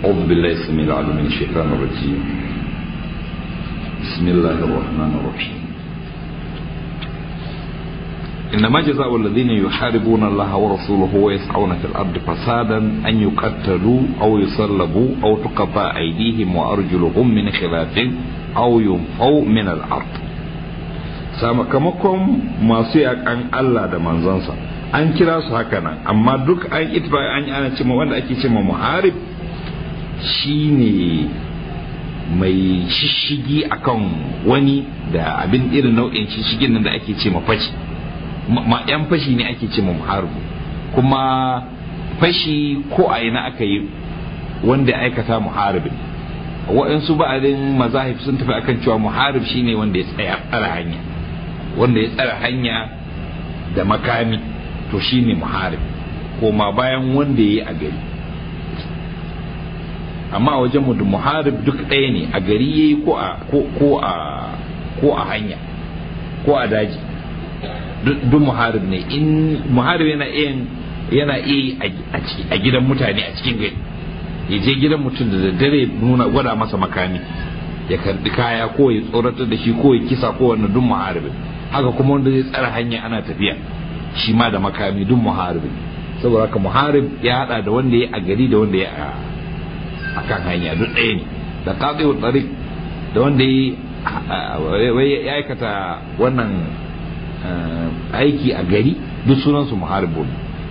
أعوذ بالله السميع العليم من الشيطان الرجيم بسم الله الرحمن الرحيم إنما جزاء الذين يحاربون الله ورسوله ويسعون في الأرض فسادا أن يقتلوا أو يصلبوا أو تقطع أيديهم وأرجلهم من خلاف أو ينفوا من الأرض sakamakon masu yakan Allah da manzansa an kira su haka nan amma duk an itba an yi ana cima wanda ake cima muharib shine mai shishigi akan wani da abin irin nau'in shishigin nan da ake ce fashi ma yan fashi ne ake ce muharibu kuma fashi ko a ina aka yi wanda ya aikata muharibin waɗansu ba'adin mazahib sun tafi akan cewa muharib shine wanda ya tsaya tsara hanya wanda ya tsara hanya da makami to shine muharib koma bayan wanda ya yi a gari amma a wajen da muharib duk ɗaya ne a gari ya yi ko a ko a hanya ko a daji duk muharib ne in muharib yana iya yana iya a gidan mutane a cikin gari ya je gidan mutum da daddare nuna gwada masa makami ya karbi kaya ko ya tsoratar da shi ko ya kisa ko wannan duk muharibin haka kuma wanda zai tsara hanya ana tafiya shi ma da makami duk muharibin saboda haka muharib ya hada da wanda ya a gari da wanda ya a kan hanya duk ɗaya ne da qati'u tariq da wanda ya aikata wannan aiki a gari duk sunansu muharibun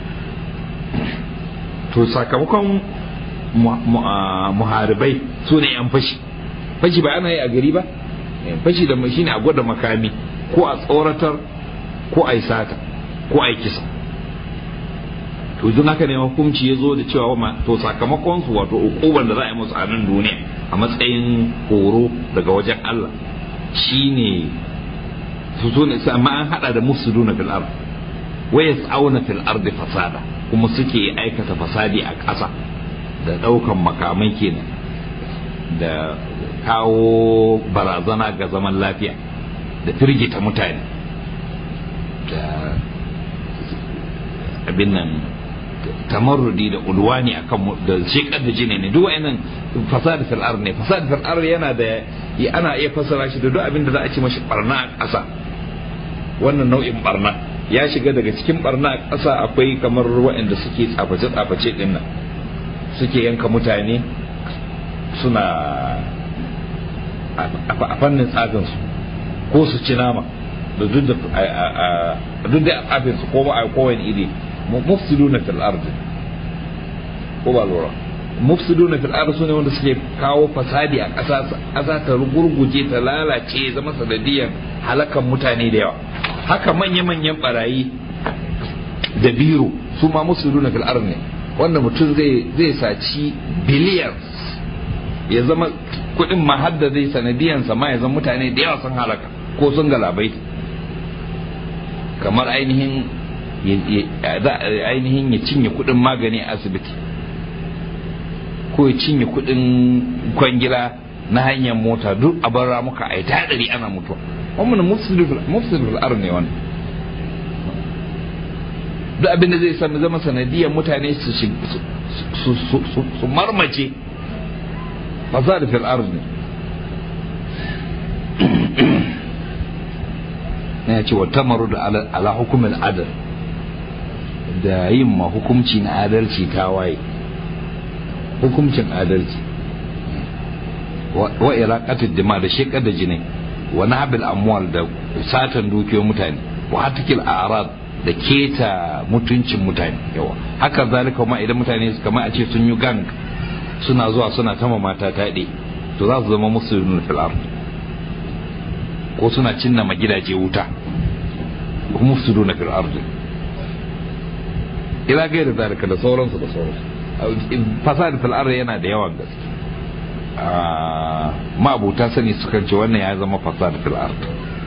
to sakamakon muharibai su ne yan fashi fashi ba ana yi a gari ba fashi da shi ne a gwada makami ko a tsoratar ko a yi sata ko a yi kisa to don haka ne hukunci ya zo da cewa to sakamakon su wato ukuban da za a yi musu a nan duniya a matsayin horo daga wajen Allah shine su so ne amma an hada da mufsiduna fil ard wa yas'auna fil ard fasada kuma suke aikata fasadi a ƙasa da daukan makamai kenan da kawo barazana ga zaman lafiya da firgita mutane da abin nan tamarrudi da ulwani akan da shekar da jini ne duk wa'annan fasad fil ard ne fasad fil ard yana da ana iya fassara shi da duk abin da za a ci mashi barna a ƙasa wannan nau'in barna ya shiga daga cikin barna a ƙasa akwai kamar waɗanda suke tsaface tsaface din nan suke yanka mutane suna a fannin tsafin su ko su ci nama da duk da tsafin su ko ba a kowane iri mufsiduna fil ardi ko ba lura mufsiduna fil ardi sune wanda suke kawo fasadi a ƙasa ƙasa ta gurguje ta lalace zama sanadiyan halakan mutane da yawa haka manya-manyan barayi da biro su ma mufsiduna fil ardi ne wanda mutum zai zai saci billions ya zama kuɗin ma hadda zai sanadiyan sa ma ya zama mutane da yawa sun halaka ko sun galabai kamar ainihin ainihin ya cinye kudin magani a asibiti ko ya cinye kudin kwangila na hanyar mota duk a bar ramuka a yi taɗari ana mutuwa wannan mufsidul ar ne wannan duk abin da zai sami zama sanadiyar mutane su marmace fasad fil ard ne na ce wa tamaru da ala hukumin adal da yin ma hukumci na adalci ta waye hukumcin adalci wa iraqatud dima da shekar da jini wa nahbil amwal da satan dukiyoyin mutane wa hatikil a'rad da keta mutuncin mutane yawa haka zalika kuma idan mutane kamar a ce sun yi gang suna zuwa suna tama mata taɗe to za su zama musulmin fil ard ko suna cinna ma gidaje wuta mufsiduna fil ard ila gaira zalika da sauransu da sauransu fasad fil ard yana da yawan gaske ma'abuta sani sukan ce wannan ya zama fasad fil ard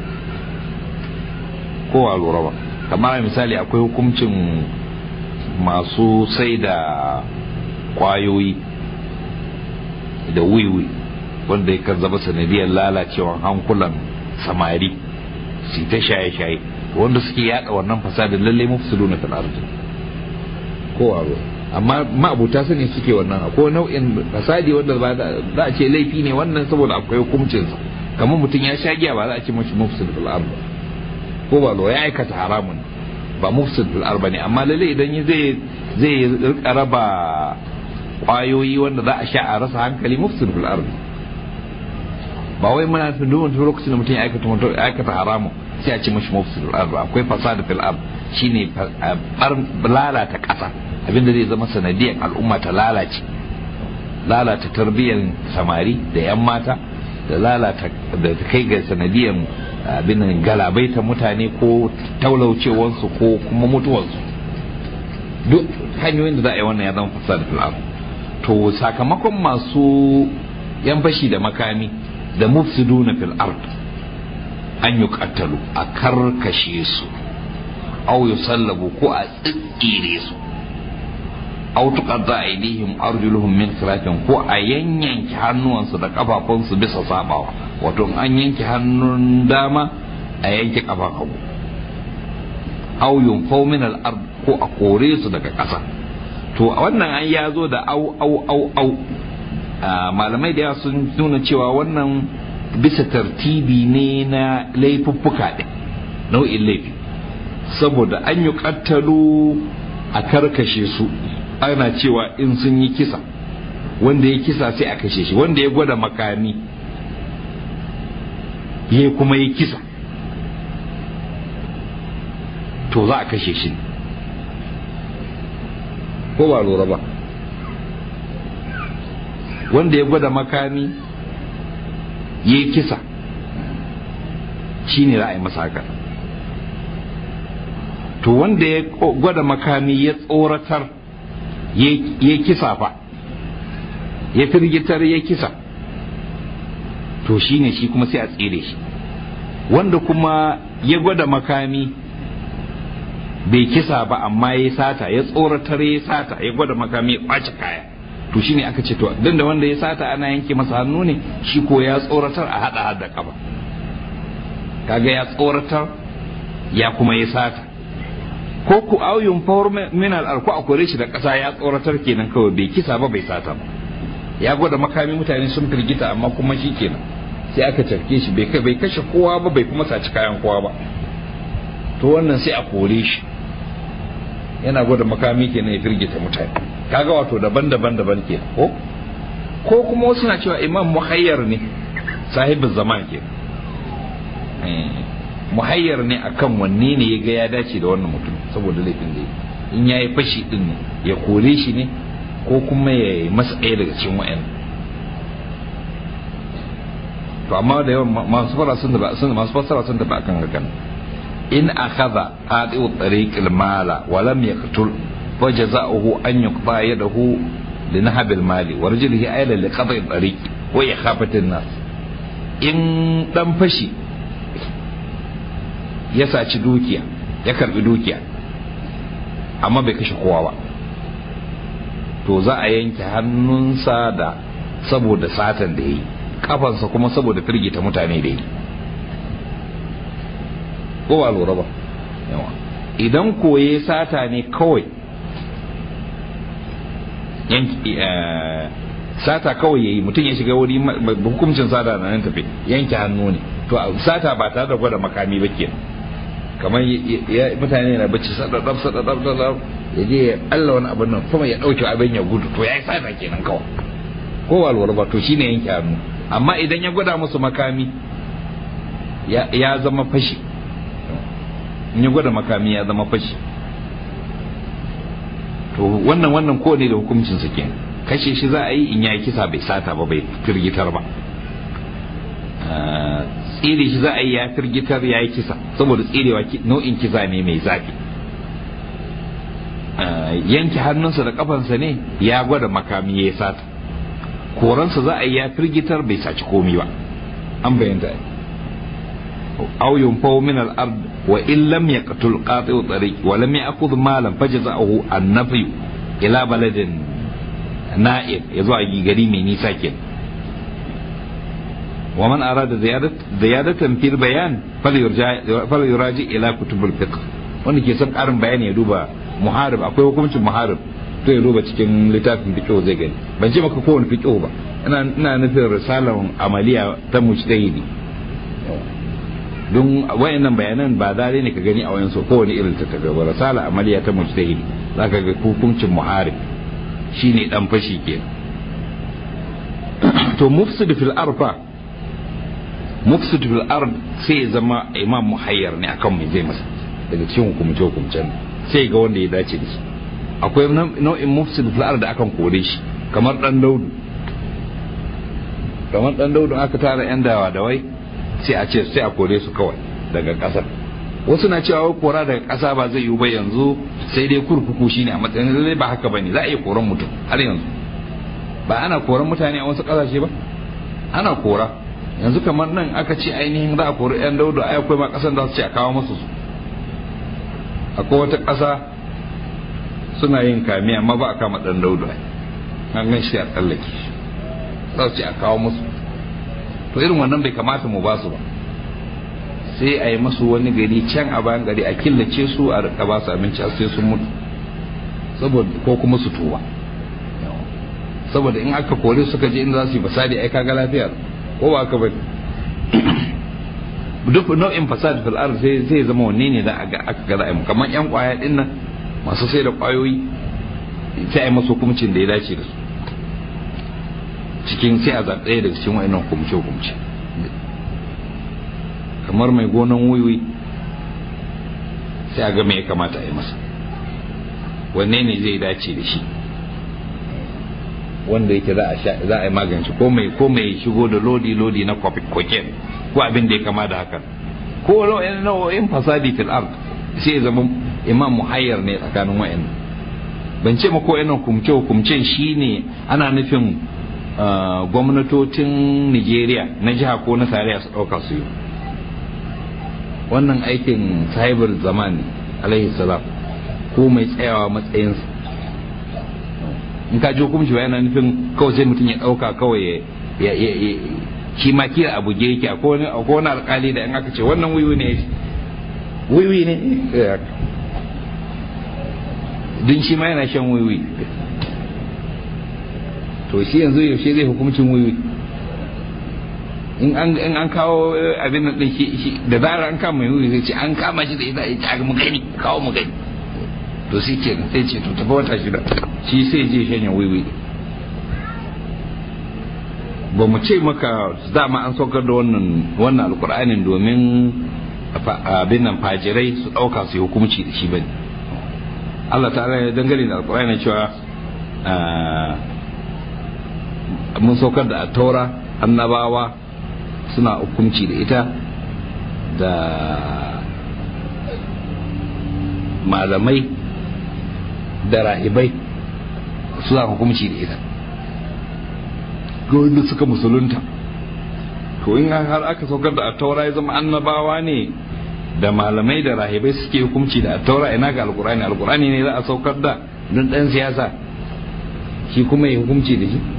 ko a lura ba kamar misali akwai hukuncin masu sai da kwayoyi da wiwi wanda ya zama sanadiyar lalacewan hankulan samari su ta shaye-shaye wanda suke yada wannan fasadin lalle mufsidu na fil ardi ko a amma ma'abuta sani suke wannan ko nau'in fasadi wanda ba za a ce laifi ne wannan saboda akwai hukuncinsa kamar mutum ya sha giya ba za a ce mashi mufsid fil ard ko ba lo ya aikata haramun ba mufsid fil ard ne amma lalle idan zai zai rika raba kwayoyi wanda za a sha a rasa hankali mufsid fil ard ba wai muna nufin duk wani lokacin da mutum ya aikata mutum ya aikata haramun sai a ce mashi mufsid fil ard akwai fasad fil ard shine lalata kasa abinda zai zama sanadiyar al'umma ta lalace lalata tarbiyyar samari da 'yan mata da lalata da kai ga sanadiyar abin galabaita mutane ko taulaucewarsu ko kuma mutuwarsu duk hanyoyin da za a yi wannan ya zama fasad fil ard to sakamakon masu yan fashi da makami da mufsiduna fil ard an yi kattalu a karkashe su au yusallabu ko a tsitsire su aw tuqadda aydihim arjuluhum min khilafin ko a yanyanke hannuwansu da kafafunsu bisa sabawa wato an yanke hannun dama a yanke kafan hagu aw yunfaw min al-ard ko a kore su daga ƙasa to wannan an ya zo da au au au au malamai da yawa sun nuna cewa wannan bisa tartibi ne na laifuffuka ɗin nau'in laifi saboda an yi kattalo a karkashe su ana cewa in sun yi kisa wanda ya kisa sai a kashe shi wanda ya gwada makami ya kuma yi kisa to za a kashe shi ko ba lura ba wanda ya gwada makami ya yi kisa shi ne za a yi masa haka to wanda ya gwada makami ya tsoratar ya kisa fa ya firgitar ya kisa to shi ne shi kuma sai a tsire shi wanda kuma ya gwada makami bai kisa ba amma ya sata ya tsoratar ya sata ya gwada makami ya kwace kaya to shine aka ce to dan da wanda ya sata ana yanke masa hannu ne shi ko ya tsoratar a hada hada kafa kaga ya tsoratar ya kuma ya sata ko ku auyun fawar min al ko a kore shi da kasa ya tsoratar kenan kawai bai kisa ba bai sata ba ya gwada makami mutane sun firgita amma kuma shi kenan sai aka tafke shi bai bai kashe kowa ba bai kuma saci kayan kowa ba to wannan sai a kore shi yana gwada makami kenan ya firgita mutane kaga wato daban-daban daban ke ko ko kuma wasu na cewa imam muhayyar ne sahibin zaman ke muhayyar ne akan wanne ne ya ga ya dace da wannan mutum saboda laifin da in ya yi fashi din ne ya kore shi ne ko kuma ya yi masa ɗaya daga cikin wa'yan to amma da yawan masu fara sun da sun masu fassara sun tafi akan hakan in akhadha qadi'u tariqil mala wa lam yaqtul fa jazaohu an yuqta yadahu li nahab al mali wa rajuluhu ayla li qada'i tariq wa ikhafati nas in dan fashi ya saci dukiya ya karbi dukiya amma bai kashe kowa ba to za a yanke hannunsa da saboda satan da ya yi kafansa kuma saboda firgita mutane da yi ko ba lura ba idan koye sata ne kawai sata kawai ya yi mutum ya shiga wuri hukuncin sata na nan tafi yanke hannu ne to sata ba tare da gwada makami ba kenan kamar mutane na bacci sadadab sadadab sadadab ya je ya Allah wani abin nan kuma ya dauke abin ya gudu to ya yi sata kenan kawai ko walwala ba to shine yanke hannu amma idan ya gwada musu makami ya zama fashi in ya gwada makami ya zama fashi to wannan wannan ko ne da hukuncin sa kenan kashe shi za a yi in ya kisa bai sata ba bai firgitar ba tsire shi za a yi ya firgitar ya yi kisa saboda tsirewa nau'in kisa ne mai zafi yanke hannunsa da kafansa ne ya gwada makami ya sata koransa za a yi ya firgitar bai saci komi ba an bayyanta aw yunfaw min al-ard wa in lam yaqtul qati'u tariq wa lam ya'khudh malan fajza'uhu an-nafy ila baladin na'ib yazo a gari mai nisa kenan ومن أراد زيادة زيادة في البيان فليرجع فليراجع إلى كتب الفقه wanda ke son ƙarin bayani ya duba muharib akwai hukuncin muharib to ya duba cikin littafin fiqh zai gani ban ce maka kowane fiqh ba ina ina nufin risalar amaliya ta mujtahidi don wayannan bayanan ba dare ne ka gani a wayansu kowane irin ta tafi ba risala amaliya ta mujtahidi zaka ga hukuncin muharib shine dan fashi ke to mufsid fil arfa mufsid fil ard sai zama imam muhayyar ne akan mai zai masa daga cikin hukumce hukumcen sai ga wanda ya dace da shi akwai nau'in mufsid fil ard da akan kore shi kamar dan daudu kamar dan daudu aka tara yan dawa da wai sai a ce sai a kore su kawai daga kasar wasu na cewa wai kora daga kasa ba zai yiwu ba yanzu sai dai kurkuku shine a matsayin lallai ba haka bane za a iya koran mutum har yanzu ba ana koran mutane a wasu kasashe ba ana kora yanzu kamar nan aka ce ainihin za a kori yan daudu ai akwai ma kasan da su ce a kawo musu su akwai wata kasa suna yin kame amma ba a kama dan daudu ai an gan shi a tsallake za su ce a kawo musu to irin wannan bai kamata mu ba su ba sai a yi masu wani gari can a bayan gari a killace su a rika ba su abinci sai sun mutu saboda ko kuma su tuba saboda in aka kore suka je inda za su yi fasadi ai kaga lafiya ko ba ka bane duk nau'in fasad fil ard sai zai zama wanne ne da aka aka ga ra'ayi kamar yan kwaya din nan masu sai da kwayoyi sai ai masu hukuncin da ya dace da su cikin sai a zaɓe daga cikin wa'annan hukumce hukumce kamar mai gonan wuyi sai a ga me ya kamata a yi masa wanne ne zai dace da shi wanda yake za a sha za a yi magance ko mai ko mai shigo da lodi lodi na cocaine ko abin da ya kama da haka ko nau'in fasadi fil ard sai ya zama imam muhayyar ne tsakanin wa'in ban ce ma ko yana hukumce hukumcen shine ana nufin gwamnatocin Nigeria na jiha ko na tarayya su ɗauka su yi wannan aikin sahibar zaman alaihi salam ko mai tsayawa matsayinsa in ka ji hukunci ba yana nufin kawai sai mutum ya ɗauka kawai ya shi ma kira abu ge yake akwai wani alkali da in aka ce wannan wiwi ne wiwi ne din shi ma yana shan wiwi to shi yanzu yaushe zai hukumcin wiwi in an kawo abin nan din shi da zarar an kama wiwi zai ce an kama shi da ita ya ci mu gani kawo mu gani to shi ke sai ce to tafi wata shida shi sai je shanya wiwi ba mu ce maka dama an saukar da wannan wannan alkur'anin domin abin nan fajirai su ɗauka su yi hukumci da shi ba ne Allah ta'ala ya dangane da alkur'ani cewa mun saukar da taura annabawa suna hukumci da ita da malamai da rahibai suna hukumci da ita ga wanda suka musulunta to in har aka saukar da attaura ya zama annabawa ne da malamai da rahibai suke hukumci da attaura ina ga alkurani alkurani ne za a saukar da don dan siyasa shi kuma ya hukumci da shi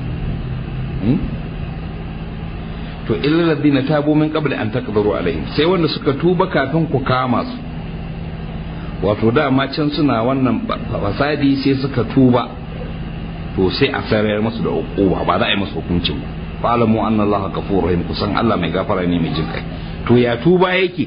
to illa ladina tabu min qabli an taqdiru alaihim sai wanda suka tuba kafin ku kama su wato dama can suna wannan fasadi sai suka tuba to sai a sarayar musu da uquba ba za a yi musu hukuncin ba fa'lamu anna allaha ghafurur rahim kusan Allah mai gafara ne mai jin kai to ya tuba yake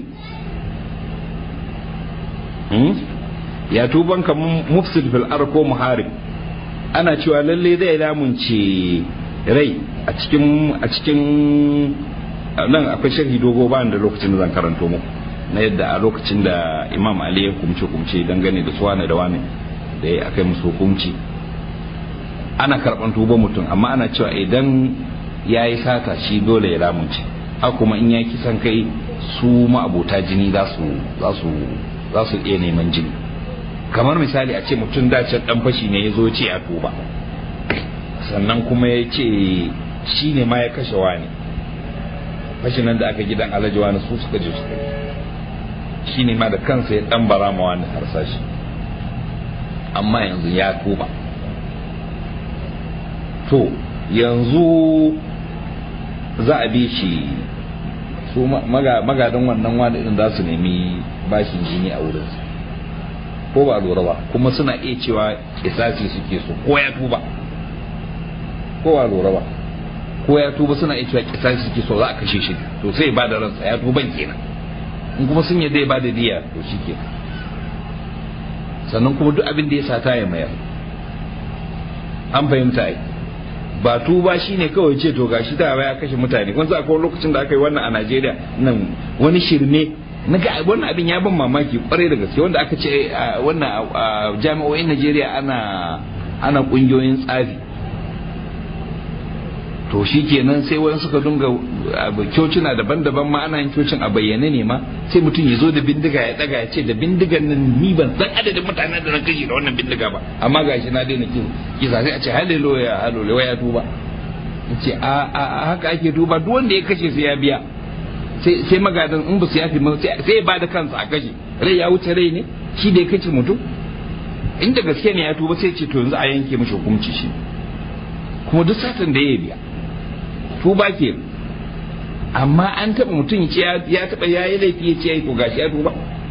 hmm? ya tuban ka mufsid fil ard ko muharib ana cewa lalle zai lamunce rai a cikin a cikin nan akwai sharhi dogo ba da lokacin da zan karanto muku na yadda a lokacin da imam ali ya kumce kumce dangane da su wane da wane da ya akai musu hukunci ana karban tuba mutum amma ana cewa idan ya yi sata shi dole ya lamunce haka kuma in ya kisan kai su ma'abota jini za su za su iya neman jini kamar misali a ce mutum dacen dan fashi ne ya zo ce a tuba sannan kuma ya ce shi ne ma ya kashe wani fashin nan da aka gidan alhaji wani su suka je suka shi ne ma da kansa ya dan bara ma wani harsashi amma yanzu ya tuba to yanzu za a bi shi su magadan wannan wani din za su nemi bashin jini a wurinsa ko ba lura ba kuma suna iya cewa kisasi suke so ko ya tuba ko ba lura ba ko ya tuba suna iya cewa kisasi suke so za a kashe shi to sai ba da ransa ya tuban kenan in kuma sun yadda ya ba da diya to shi kenan sannan kuma duk abin da ya sata ya mayar an fahimta ai ba tuba shine kawai ce to gashi ta ya kashe mutane kun sa akwai lokacin da aka yi wannan a Najeriya nan wani shirme na ga wannan abin ya ban mamaki kwarai da gaske wanda aka ce wannan jami'o'in Najeriya ana ana kungiyoyin tsafi to shi kenan sai wani suka dunga cocina daban-daban ma ana yin cocin a bayyane ne ma sai mutum ya zo da bindiga ya daga ya ce da bindigan nan ni ban san adadin mutanen da na kashe da wannan bindiga ba amma gashi na daina kin kisa sai a ce haleluya haleluya ya tuba ce a haka ake tuba duk wanda ya kashe sai ya biya sai sai magadan in ba su yafi sai ya ba da kansa a kashe rai ya wuce rai ne shi da ya kashe mutum inda gaske ne ya tuba sai ce to yanzu a yanke mishi hukunci shi kuma duk satan da ya biya tuba ke amma an taba mutum ce ya taba ya yi laifi ya ce ya yi ko gashi ya tuba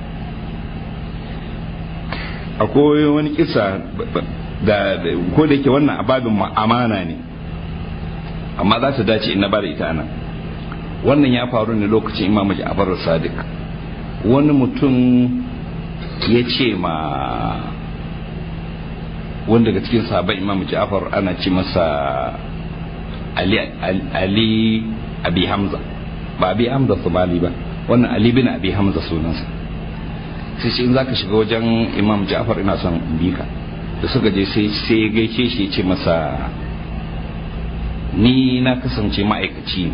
akwai wani kisa da ko da yake wannan ababin amana ne amma za ta dace ina ba da ita anan wannan ya faru ne lokacin imam ja'far sadiq wani mutum ya ce ma wanda daga cikin sahabban imam ja'far ana ce masa ali ali abi hamza ba abi hamza somali ba wannan ali bin abi hamza sunansa sai ce in zaka shiga wajen imam ja'far ina son bi ka da suka je sai sai ya gaishe shi ya ce masa ni na kasance ma'aikaci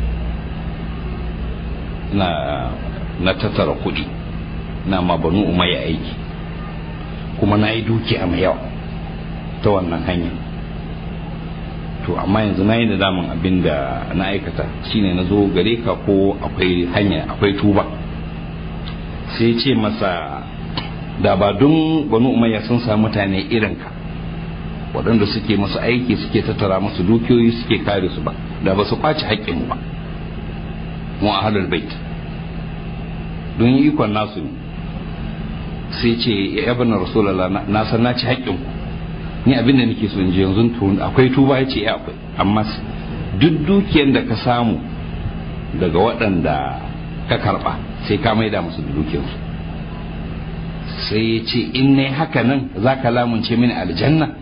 na na tattara kuɗi na ma banu umayya aiki kuma na yi dukiya mai yawa ta wannan hanya to amma yanzu na yi da damun abin da na aikata shine na zo gare ka ko akwai hanya akwai tuba sai ce masa da ba don banu umayya sun samu mutane irinka waɗanda suke masu aiki suke tattara masu dukiyoyi suke kare su ba da ba su kwace haƙƙinmu ba mu a halar bait don ikon nasu ne sai ce ya bana rasulallah na san na ci haƙƙinku ni abin da nake so in ji yanzu akwai tuba ya ce ya akwai amma duk dukiyar da ka samu daga waɗanda ka karɓa sai ka maida musu da dukiyarsu sai ya ce in ne haka nan za ka lamunce mini aljanna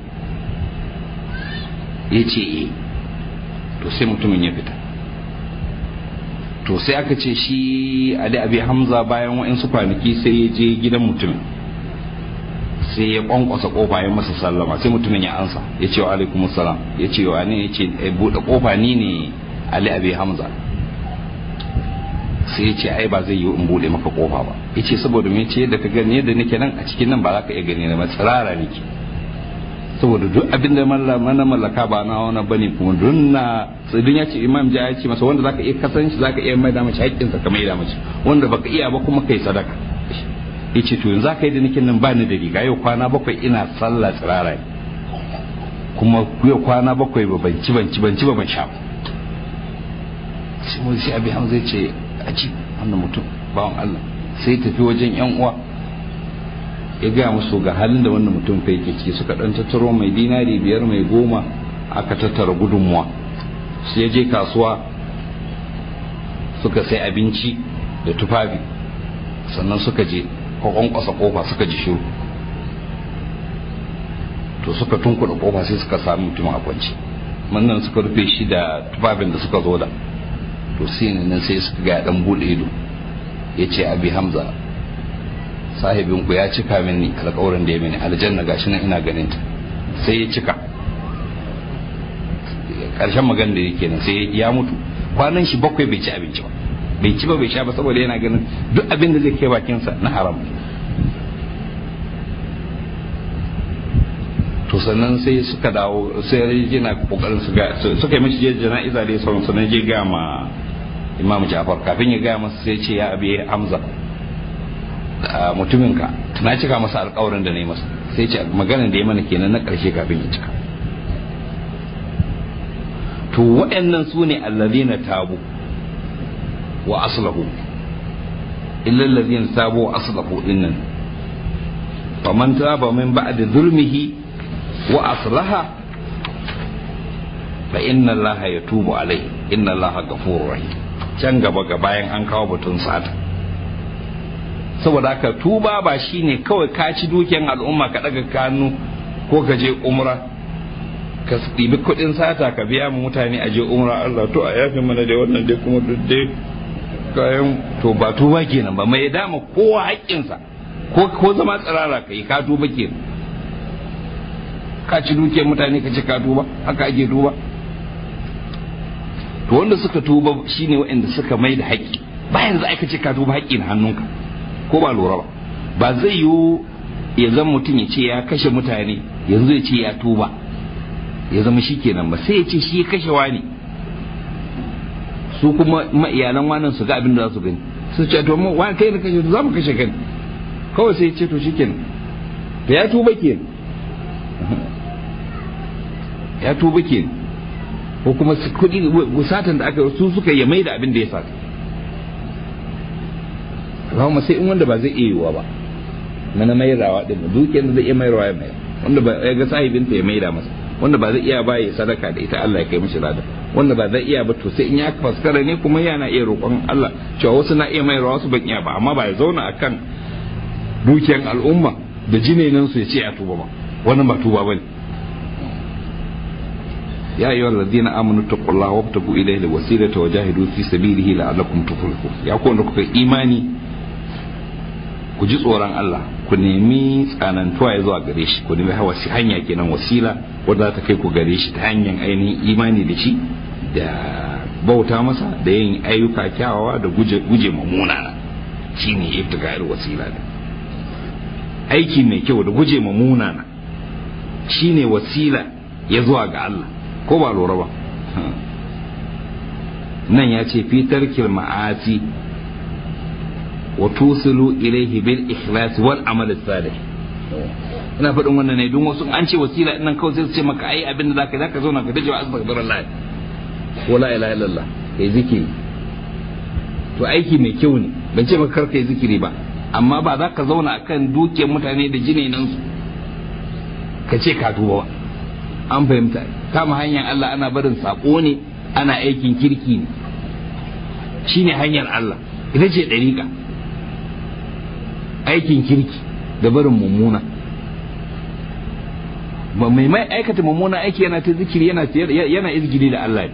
ya ce e to sai mutumin ya fita to sai aka ce shi ali abi hamza bayan wa'insu kwanaki sai ya je gidan mutumin sai ya kwankwasa kofa ya masa sallama sai mutumin ya ansa ya ce wa alaikum salam ya ce wa ne ya ce buɗe kofa ni ne ali abi hamza sai ya ce ai ba zai yi in buɗe maka kofa ba ya ce saboda me ce yadda ka gani yadda nake nan a cikin nan ba za ka iya gani na matsirara nake saboda duk abin da mana mallaka ba na wani bane kuma don na tsidin ya ce imam ja ya ce masa wanda zaka iya kasance zaka iya mai da mace haƙƙinsa ka mai da mace wanda baka iya ba kuma kai sadaka ya ce to yanzu zaka yi da nake nan ba ni da riga yau kwana bakwai ina sallah tsirara ne kuma yau kwana bakwai ba ban ci ban ci ban ci ba ban sha sai mu sai abi hamza ya ce a ci wannan mutum bawan Allah sai tafi wajen yan uwa ya gaya musu ga halin da wannan mutum fa yake ciki suka dan tattaro mai dinari biyar mai goma aka tattara gudunmuwa su ya je kasuwa suka sai abinci da tufafi sannan suka je kwakwankwasa kofa suka ji shiru to suka tunkuɗa kofa sai suka sami mutum a kwanci wannan suka rufe shi da tufafin da suka zo da to sai nan sai suka ga dan bude ido ya ce abi hamza sahibinku ya cika mini alƙawarin da ya mini aljanna gashi nan ina ganin ta sai ya cika ƙarshen magana da yake nan sai ya mutu kwanan shi bakwai bai ci abinci ba bai ci ba bai sha ba saboda yana ganin duk abin da zai kai bakinsa na haram to sannan sai suka dawo sai yana kokarin su ga suka yi mishi jana'iza da sauran sannan je ga ma imam jafar kafin ya gaya masa sai ce ya abi hamza mutuminka na cika masa alkawarin da na yi masa sai ce maganin da ya mana kenan na ƙarshe kafin ya cika to waɗannan su ne allazina tabu wa aslahu illa allazina tabu wa aslahu dinnan faman taba min ba'di zulmihi wa aslaha fa inna allaha yatubu alai inna allaha ghafurur rahim can gaba ga bayan an kawo batun sata saboda haka tuba ba shine kawai ka ci dukiyan al'umma ka daga kanu ko ka je umra ka ɗibi kuɗin sata ka biya mu mutane a je umra Allah to a yafe mana da wannan dai kuma duk dai kayan to ba tuba kenan ba mai dama kowa haƙƙinsa ko ko zama tsirara kai ka tuba kenan ka ci dukiyar mutane ka ce ka tuba haka ake tuba to wanda suka tuba shine waɗanda suka mai da haƙƙi bayan za ka ce ka tuba haƙƙi na hannunka ko ba lura ba ba zai yiwu ya zama mutum ya ce ya kashe mutane yanzu ya ce ya tuba ya zama shi kenan ba sai ya ce shi ya kashe wani su kuma iyalan wanan su ga abin da za su gani su ce to mu wani kai da kashe za mu kashe kan kawai sai ya ce to shi kenan to ya tuba kenan ya tuba kenan ko kuma kuɗi satan da aka su suka ya mai da abin da ya sata Allahumma sai in wanda ba zai iya yiwuwa ba mana mai rawa din dukiyar da zai iya mai rawa ya mai wanda ba ya ga sahibinta ya maida masa wanda ba zai iya ba ya sadaka da ita Allah ya kai mishi lada wanda ba zai iya ba to sai in ya faskara ne kuma yana iya roƙon Allah cewa wasu na iya mai rawa su ban iya ba amma ba ya zauna akan dukiyar al'umma da jinenan su ya ce a tuba ba wannan ba tuba bane ya ayyuhal ladina amanu taqullaha wabtagu ilayhi alwasilata wajahidu fi sabilihi la'allakum tuflihun ya ku wanda kuka imani ku ji tsoron Allah ku nemi tsanantuwa ya zuwa gare shi ku nemi hawa shi hanya kenan wasila wadda za ta kai ku gare shi ta hanyar ainihin imani da shi da bauta masa da yin ayyuka kyawawa da guje guje mamuna shine ibtiga'ir wasila da aiki mai kyau da guje mamuna shine wasila ya zuwa ga Allah ko ba lura ba nan ya ce fitar ma'asi wa tusilu ilaihi bil ikhlas wal amal salih ina faɗin wannan ne don wasu an ce wasila nan kawai sai su ce maka ai abin da zaka zaka zauna ka dace wa astaghfirullah wa la ilaha illallah kai zikiri to aiki mai kyau ne ban ce maka kar kai zikiri ba amma ba za ka zauna akan dukiyar mutane da jinenan su ka ce ka tuba ba an fahimta kama hanyar Allah ana barin sako ne ana aikin kirki ne shine hanyar Allah ita ce ɗariƙa aikin kirki da barin mummuna ba mai mai aikata mummuna aiki yana ta zikiri yana yana izgili da Allah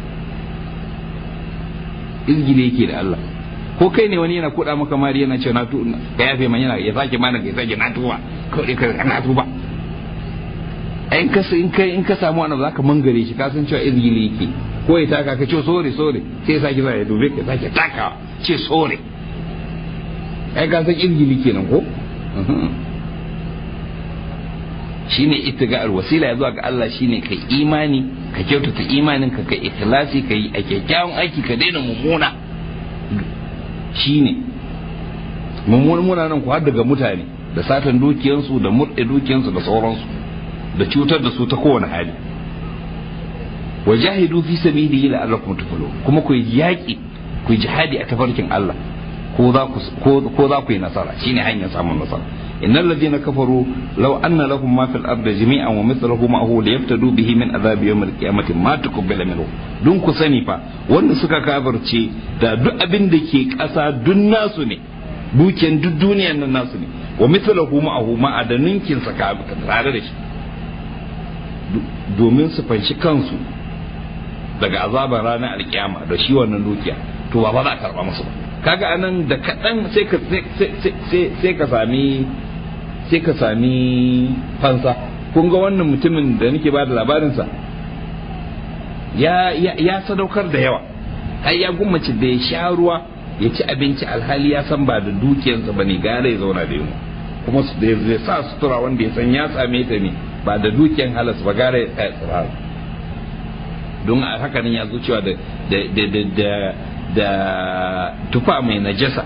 izgili yake da Allah ko kai ne wani yana kuɗa maka mari yana ce na tu ka yafe man yana ya sake mana ya sake na tuba kawai ka na tuba in ka in kai in ka samu wani zaka mangare shi ka san cewa izgili yake ko ya taka ka ce sore sore sai ya sake ya dube ka sake taka ce sore ai ka san izgili kenan ko shine ittiga wasila ya zuwa ga Allah shine kai imani ka kyautata imanin ka kai ikhlasi kai a kyakkyawan aiki ka daina mummuna shine mummuna nan ku har daga mutane da satan dukiyansu da murɗe dukiyansu da sauransu da cutar da su ta kowane hali wa jahidu fi sabilihi la'allakum tuflihun kuma ku yi yaki ku yi jihadi a tafarkin Allah ko za ku ko za ku yi nasara shine hanyar samun nasara innal ladina kafaru law anna lahum ma fil ardi jami'an wa mithluhu ma'ahu liyaftadu bihi min adhabi yawm al-qiyamati ma tuqbala minhu dun ku sani fa wanda suka kafirce da duk abin da ke ƙasa duk nasu ne dukiyan duk duniyan nan nasu ne wa mithluhu ma'ahu ma'adaninkin sa tare da shi domin su fanshi kansu daga azabar ranar alkiyama da shi wannan dukiya to ba za a karba musu ba kaga anan da kaɗan sai ka sai ka sami sai ka sami fansa kun ga wannan mutumin da nake ba da labarinsa ya ya sadaukar da yawa har ya gummace da ya sha ruwa ya ci abinci alhali ya san ba da dukiyarsa ba ne gara ya zauna da yunwa kuma zai sa sutura wanda ya san ya same ta ne ba da dukiyan halas ba gara ya tsaya tsirara don a haka nan ya zo cewa da da da da da tufa mai najasa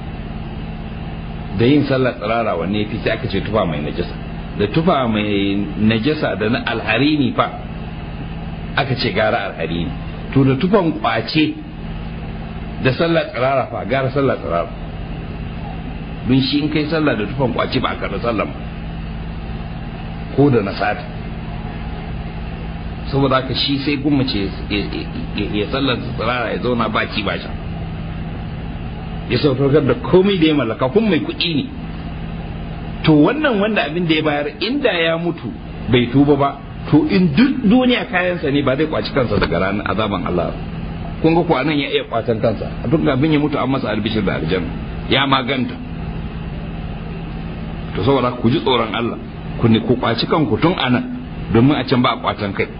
da yin sallar tsirara wanne fi sai aka ce tufa mai najasa da tufa mai najasa da na alharini fa aka ce gara alharini to da tufan kwace da sallar tsirara fa gara sallar tsirara don shi in kai sallah da tufan kwace ba a karɓi sallar ba ko da na sata saboda haka shi sai gummace ya sallar tsirara ya zauna ba ci ba sha ya sautar da komai da ya mallaka kun mai kuɗi ne to wannan wanda abin da ya bayar inda ya mutu bai tuba ba to in duk duniya kayansa ne ba zai kwaci kansa daga ranar azaban Allah kun ga ko anan ya iya kwatan kansa a duk abin ya mutu an masa albishir da aljanna ya maganta to saboda ku ji tsoron Allah ku ne ku kwaci kanku tun anan domin a can ba a kwatan kai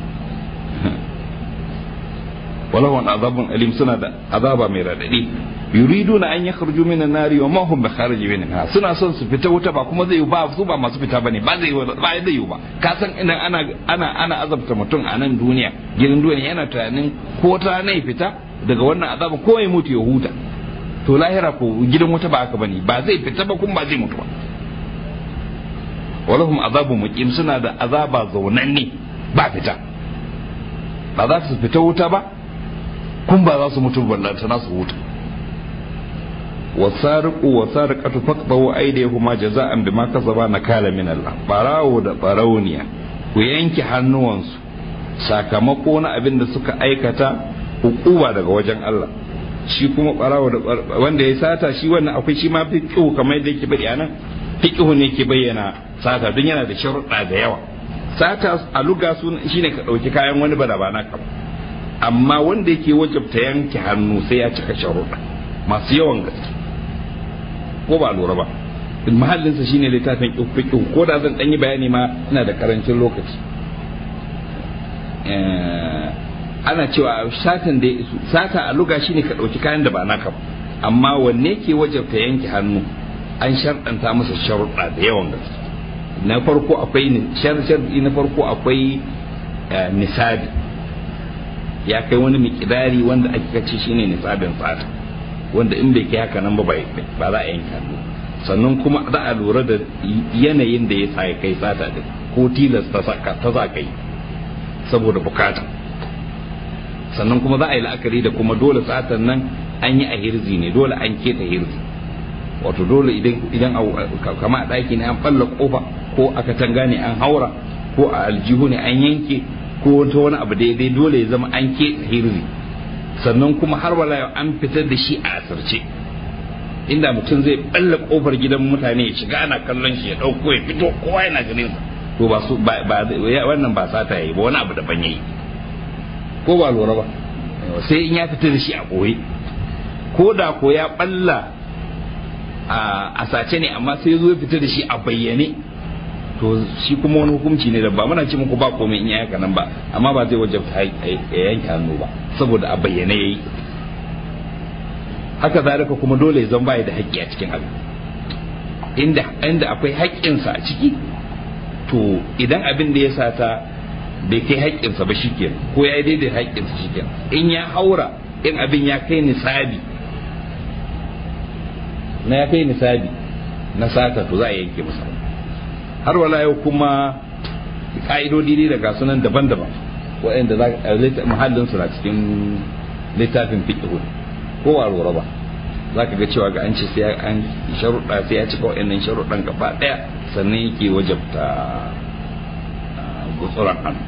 walahun azabun alim suna da azaba mai radadi yuriduna an yakhruju minan nari wa ma hum bikharij minha suna son su fita wuta ba kuma zai ba su ba masu fita bane ba zai ba zai yi ba ka san idan ana ana ana azabta mutum a nan duniya gidan duniya yana tunanin ko ta ne fita daga wannan azaba ko ya mutu ya huta to lahira ko gidan wuta ba haka bane ba zai fita ba kuma ba zai mutu ba walahum azabun muqim suna da azaba zaunanne ba fita ba za su fita wuta ba kun ba za su mutu ballanta na su huta wasariqu wasariqatu faqtahu aydihuma jaza'an bima kasaba nakala min Allah barawo da barauniya ku yanke hannuwansu sakamako na abin da suka aikata hukuma daga wajen Allah shi kuma barawo da wanda ya sata shi wannan akwai shi ma fiqhu kamar yadda yake bari anan fiqhu ne ke bayyana sata don yana da sharuɗa da yawa sata a luga shine ka ɗauki kayan wani bada ba naka amma wanda yake wajabta yanke hannu sai ya cika sharuɗa masu yawan gaske ko ba lura ba mahallinsa shine littafin fiqh ko da zan dan yi bayani ma ina da karancin lokaci ana cewa satan da sata a luga shine ka dauki kayan da ba naka ba amma wanne ke wajabta yanke hannu an sharɗanta masa sharuɗa da yawan gaske na farko akwai sharɗi na farko akwai nisabi ya kai wani mikidari wanda ake kace shine nisabin sata wanda in bai kai haka nan ba ba za a yanke hannu sannan kuma za a lura da yanayin da ya sa kai sata din ko tilas ta sa kai saboda bukata sannan kuma za a yi la'akari da kuma dole satan nan an yi a hirzi ne dole an keta hirzi wato dole idan idan kama a ɗaki ne an balla kofa ko aka tanga ne an haura ko a aljihu ne an yanke ko ta wani abu daidai dole ya zama an keta hirzi sannan kuma har wala an fitar da shi a asirce inda mutum zai balla kofar gidan mutane ya shiga ana kallon shi ya dauko ya fito kowa yana ganin sa to ba su ba wannan ba sata yayi ba wani abu daban yayi ko ba lura ba sai in ya fita da shi a koyi ko da ko ya balla a sace ne amma sai ya zo ya fita da shi a bayyane to shi kuma wani hukunci ne da ba muna ce muku ba komai in ya haka nan ba amma ba zai wajabta ya yanke hannu ba saboda a bayyane yayi haka zalika kuma dole ya zan baya da haƙƙi a cikin abin inda inda akwai haƙƙinsa a ciki to idan abin da ya sata bai kai haƙƙinsa ba shikenan ko ya yi daidai haƙƙinsa shikenan in ya haura in abin ya kai nisabi na ya kai nisabi na sata to za a yanke masa har wala yau kuma ka'idodi ne daga sunan daban-daban waɗanda za muhallin su na cikin littafin fiqh ko a lura ba za ka ga cewa ga an ce sai an sharuɗa sai ya cika waɗannan sharuɗan gaba ɗaya sannan yake wajabta gutsuran hannu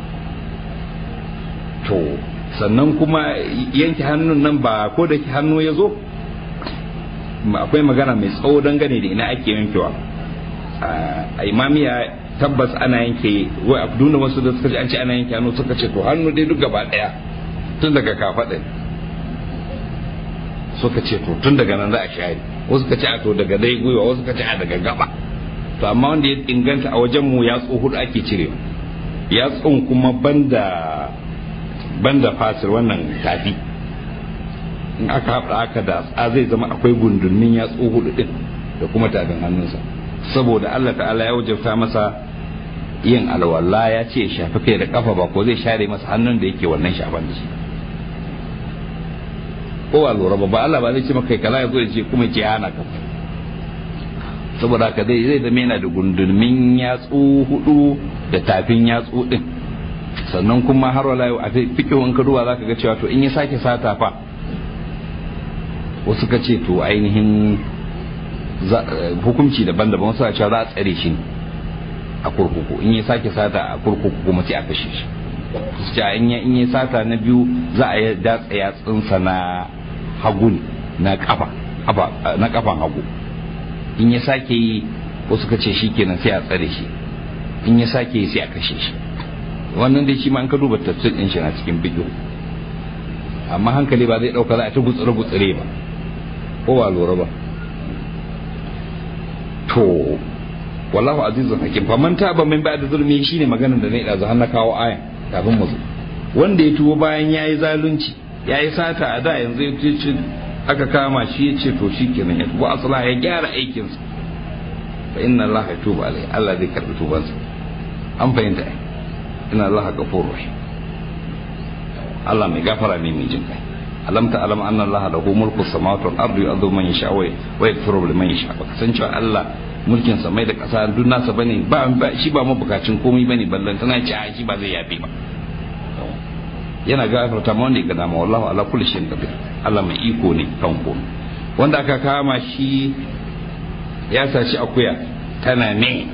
to sannan kuma yanke hannun nan ba ko da hannu ya zo akwai magana mai tsawo dangane da ina ake yankewa a imamiya tabbas ana yanke wai abduna wasu da suka ce an ce ana yanke hannu suka ce to hannu dai duk gaba daya tun daga kafaɗa suka ce to tun daga nan za a share wasu ka ce a to daga dai gwiwa wasu ka ce a daga gaba to amma wanda ya inganta a wajen mu ya hudu ake cirewa ya kuma banda banda fasir wannan tafi in aka haɗa aka da a zai zama akwai gundunmin ya hudu din da kuma tafin hannunsa saboda Allah ta'ala ya wajabta masa yin alwala ya ce shafi kai da kafa ba ko zai share masa hannun da yake wannan shafan da shi ko ba lura ba ba Allah ba zai ce maka kaza ya zo ya ce kuma ce hana ka saboda haka zai zai zama yana da gundulmin yatsu hudu da tafin yatsu din sannan kuma har wala a fikihun ka duba zaka ga cewa to in ya sake sata fa wasu ka ce to ainihin hukunci daban-daban wasu a cewa za a tsare shi a kurkuku in ya sake sata a kurkuku kuma sai a kashe shi su ce in ya in ya sata na biyu za a yi datsa yatsunsa na hagu ne na kafa na kafan hagu in ya sake yi wasu ka ce shikenan sai a tsare shi in ya sake yi sai a kashe shi wannan dai shi ma an ka duba tafsir din shi na cikin bidiyo amma hankali ba zai dauka za a ta gutsure gutsure ba ko ba lura ba to wallahu azizun hakim fa man taba min ba'da zulmi shine maganar da ne da har na kawo aya kafin mu zo wanda ya tuwo bayan yayi zalunci yayi sata a da yanzu ya ce aka kama shi ya ce to shikenan ya tuwo asala ya gyara aikinsa fa inna allaha yatubu alai Allah zai karbi tubansa an fahimta ai inna allaha ghafurur rahim Allah mai gafara ne mai jin kai alam ta alam anna allaha lahu mulku samawati wal ardi yu'adhibu man yasha wa yaghfiru liman yasha baka san cewa Allah mulkin samai da kasa duk nasa bane ba shi ba mabukacin komai bane ballan tana ci a shi ba zai yafe ba yana gafarta ma wanda ya gada ma wallahu ala kulli shay'in qadir Allah mai iko ne kan komai wanda aka kama shi ya saci akuya tana ne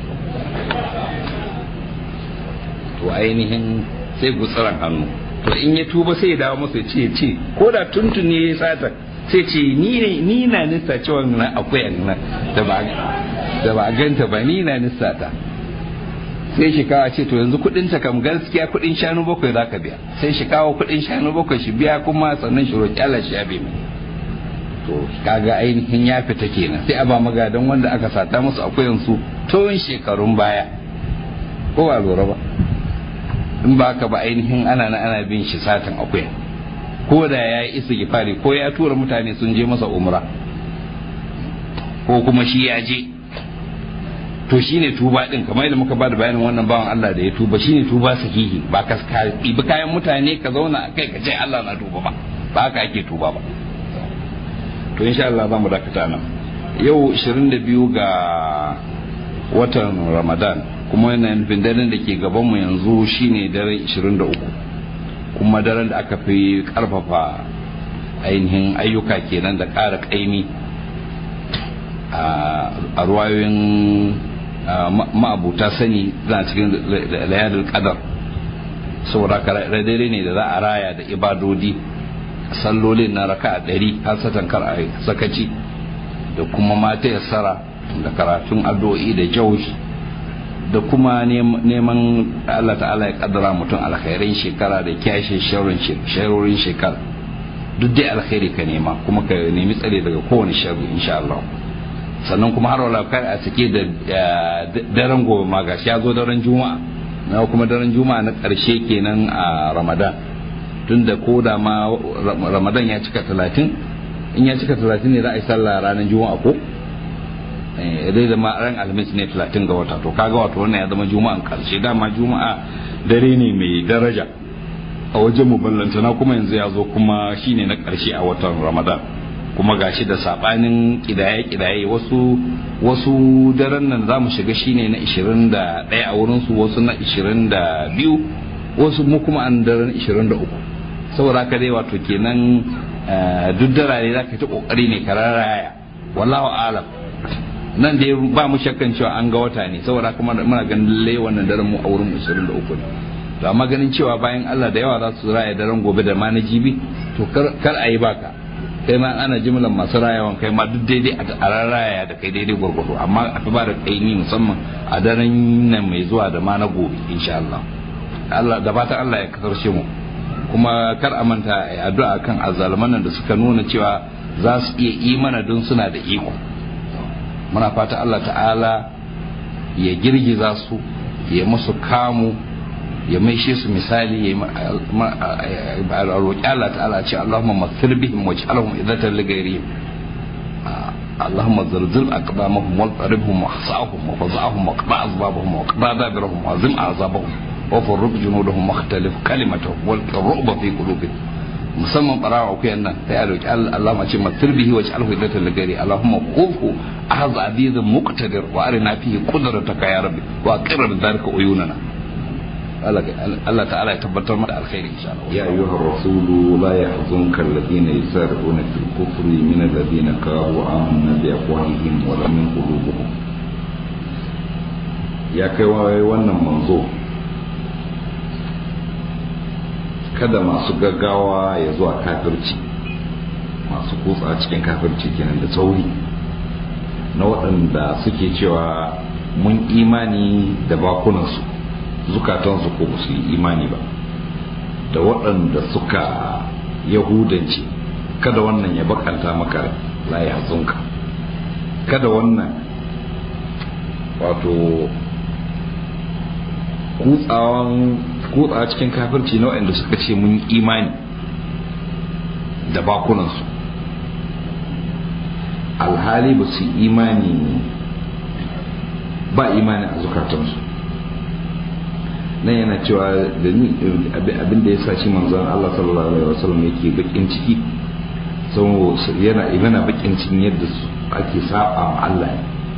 to ainihin sai gutsuran hannu to in ya tuba sai ya dawo masa ce ce ko da tuntun ne ya sata sai ce ni ne ni na nista cewa na akuyan nan da ba da ba ganta ba ni na nista ta sai shi kawo ce to yanzu kudin ta kam gaskiya kudin shanu bakwai za ka biya sai shi kawo kudin shanu bakwai shi biya kuma sannan shi roƙi Allah shi ya bi mai to kaga ainihin ya fita kenan sai a ba magadan wanda aka sata musu akuyan su tun shekarun baya ko ba lura ba in ba ka ba ainihin ana na ana bin shi satan akuya ko da ya yi isa gifari ko ya tura mutane sun je masa umra ko kuma shi ya je to shine tuba din kamar yadda muka ba da bayanin wannan bawan Allah da ya tuba shine tuba sahihi ba ka bi kayan mutane ka zauna a kai ka ce Allah na tuba ba ba haka ake tuba ba to insha Allah za mu dakata nan yau 22 ga watan Ramadan kuma yana nufin daren da ke gabanmu yanzu shine daren 23 kuma daren da aka fi karfafa ainihin ayyuka kenan da ƙara ƙaimi a ruwayoyin ma'abuta sani za cikin layadar kadar saboda dare ne da za a raya da ibadodi sallolin na raka a ɗari hasatan kar a sakaci da kuma mata yassara da karatun addu'o'i da jaushi da kuma neman Allah ta'ala ya kaddara mutum alkhairin shekara da kyashe sharorin shekara duk dai alkhairi ka nema kuma ka nemi tsare daga kowane sharri insha Allah sannan kuma har wala kai a cike da daren gobe ma gashi ya zo daren juma'a na kuma daren juma'a na karshe kenan a ramadan tunda ko da ma ramadan ya cika talatin in ya cika talatin ne za a yi sallah ranar juma'a ko zai zama ran alhamis ne 30 ga wata to kaga wato wannan ya zama juma'an karshe dama juma'a dare ne mai daraja a wajen mu ballantana kuma yanzu ya zo kuma shine na karshe a watan ramadan kuma gashi da sabanin kidaye kidaye wasu wasu daren nan za mu shiga shine na 21 a wurin su wasu na 22 wasu mu kuma an daren 23 saboda haka dai wato kenan duk darare za ka ta kokari ne ka raraya wallahu alam nan da ba mu shakkan cewa an ga wata ne saboda kuma muna ganin lalle wannan daren mu a wurin 23 ne to amma ganin cewa bayan Allah da yawa za su raya daren gobe da ma na jibi to kar a yi baka kai ma ana jimlan masu rayawan kai ma duk daidai a raraya da kai daidai gwargwado amma a fi ba da kaini musamman a daren nan mai zuwa da ma na gobe insha Allah Allah da fatan Allah ya kasarce mu kuma kar a manta addu'a kan azzaluman nan da suka nuna cewa za su iya yi mana don suna da iko muna fata Allah ta'ala ya girgiza su ya musu kamu ya maishe su misali ya roƙi Allah ta'ala ce Allahumma maghfir bihim waj'alhum idatan li ghayrihim اللهم زلزل أقدامهم واضطربهم واحصاهم وفزعهم واقطع أسبابهم واقطع دابرهم وعزم أعصابهم وفرق جنودهم واختلف كلمتهم والقي الرعب في قلوبهم musamman barawa ku nan sai a roki Allah ma ce matir bihi wa ja'alhu idatan ligari Allahumma qufu ahz azizun muqtadir wa arina fihi qudrataka ya rabbi wa aqirr dhalika uyunana Allah ta'ala ya tabbatar mana alkhairi insha Allah ya ayyuhar rasulu la yahzunka alladhina yusarifuna fil kufri min alladhina qalu amanna bi afwahihim wa lam min qulubuhum ya kai wannan manzo kada masu gaggawa ya zuwa kafirci masu kutsa cikin kafirci kenan da sauri na waɗanda suke cewa mun imani da bakunansu zukatansu ko ba su yi imani ba da waɗanda suka yahudanci kada wannan ya bakanta maka layi hatsunka kada wannan wato kutsawan kutsa cikin kafirci na waɗanda suka ce mun imani da bakunansu alhali ba su imani ba imani a zukatansu nan yana cewa da ni abin da ya sa shi manzon Allah sallallahu alaihi wasallam yake bakin ciki yana yana bakin cikin yadda ake saba ma Allah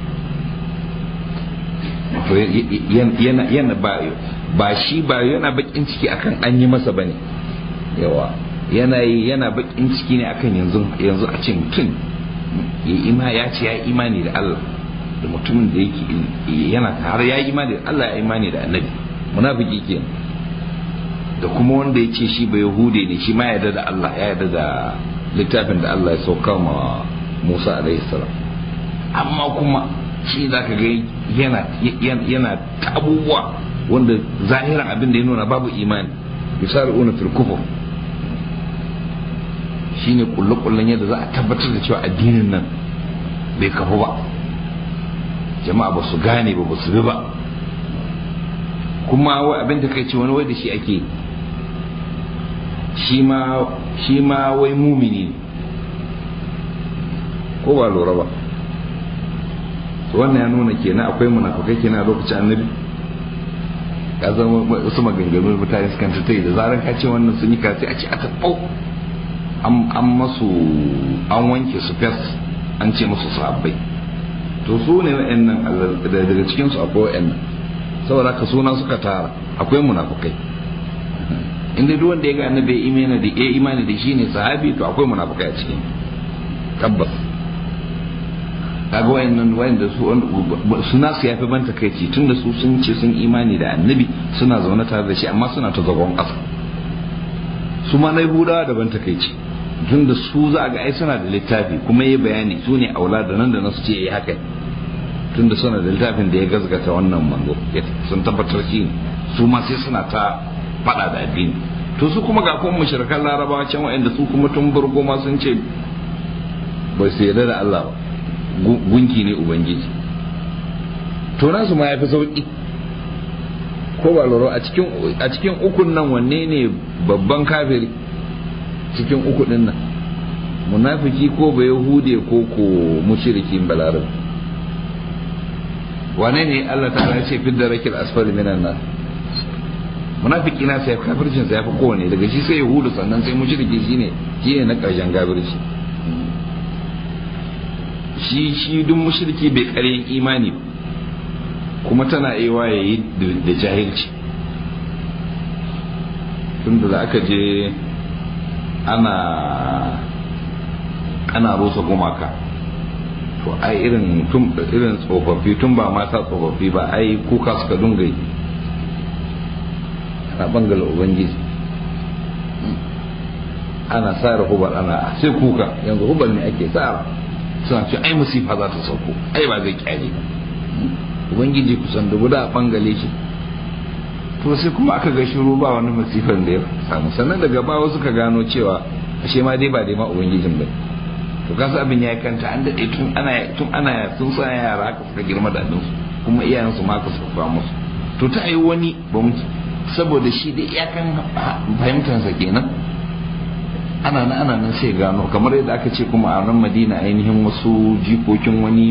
yana yana ba ba shi ba yana bakin ciki akan an yi masa bane yawa yana yana bakin ciki ne akan yanzu yanzu a ce mutum ya ima ya ce ya imani da Allah da mutumin da yake yana har ya imani da Allah ya imani da annabi munafiki ke da kuma wanda ya ce shi ba yahude ne shi ma ya yarda da Allah ya yarda da littafin da Allah ya sauka ma Musa alaihi salam amma kuma shi za ka ga yana yana ta abubuwa wanda zahiran abin da ya nuna babu imani misali una fil kufur shine kulle-kullen yadda za a tabbatar da cewa addinin nan bai kafu ba jama'a ba su gane ba ba su bi ba kuma wai abin da kai ce wani wai da shi ake shi ma wai mumini ne ko ba lura ba wannan ya nuna kenan akwai munafukai kenan a lokacin annabi ka zama wasu maganganu mutane sukan ta da zarar ka ce wannan sun yi kasi a ce a taɓau an masu an wanke su fes an ce musu sahabbai to su ne wa'annan daga cikinsu akwai wa'annan saboda ka suna suka tara akwai munafukai inda duk wanda ya ga annabi ya imani da ya imani da shi ne sahabi to akwai munafukai a cikin tabbas kaga wayannan wayanda su suna su yafi banta kai ce tunda su sun ce sun imani da annabi suna zaune tare da shi amma suna ta zagon ƙasa su ma na yahudawa da banta kai ce tunda su za ga ai suna da littafi kuma yi bayani su ne aula da nan da nan su ce yi haka tunda suna da littafin da ya gazgata wannan manzo sun tabbatar shi ne su ma sai suna ta faɗa da addini to su kuma ga kuma mushrikan larabawa can wa'anda su kuma tun burgo ma sun ce ba su yarda da Allah ba gunki ne ubangiji to nasu ma yafi sauki ko ba loro a cikin a cikin ukun nan wanne ne babban kafiri cikin uku din nan munafiki ko ba yahude ko ko mushrikin balarab wane ne Allah ta ce fidda rakil asfali minan nan munafiki na sai kafircin sa yafi kowane daga shi sai yahudu sannan sai mushriki shine shine na karshen kafirci shi shi duk mushriki bai karyan imani ba kuma tana aiwa ya yi da jahilci tun da aka je ana ana rusa gumaka to ai irin irin tsofaffi tun ba mata tsofaffi ba ai kuka suka dunga yi ana bangala ubangiji ana tsara hubar ana sai kuka yanzu hubar ne ake tsara suna ce ai musifa za ta sauko ai ba zai kyale ba ubangiji kusan dubu da bangale shi to sai kuma aka ga shiru ba wani masifan da ya samu sannan daga bawa suka gano cewa ashe ma dai ba dai ma ubangijin ba to kasa abin ya kanta an daɗe tun ana tun ana sun sa yara haka suka girma da su kuma iyayensu ma haka suka fa musu to ta yi wani ba mu saboda shi da iyakan fahimtarsa kenan ana nan ana nan sai gano kamar yadda aka ce kuma a nan madina ainihin wasu jikokin wani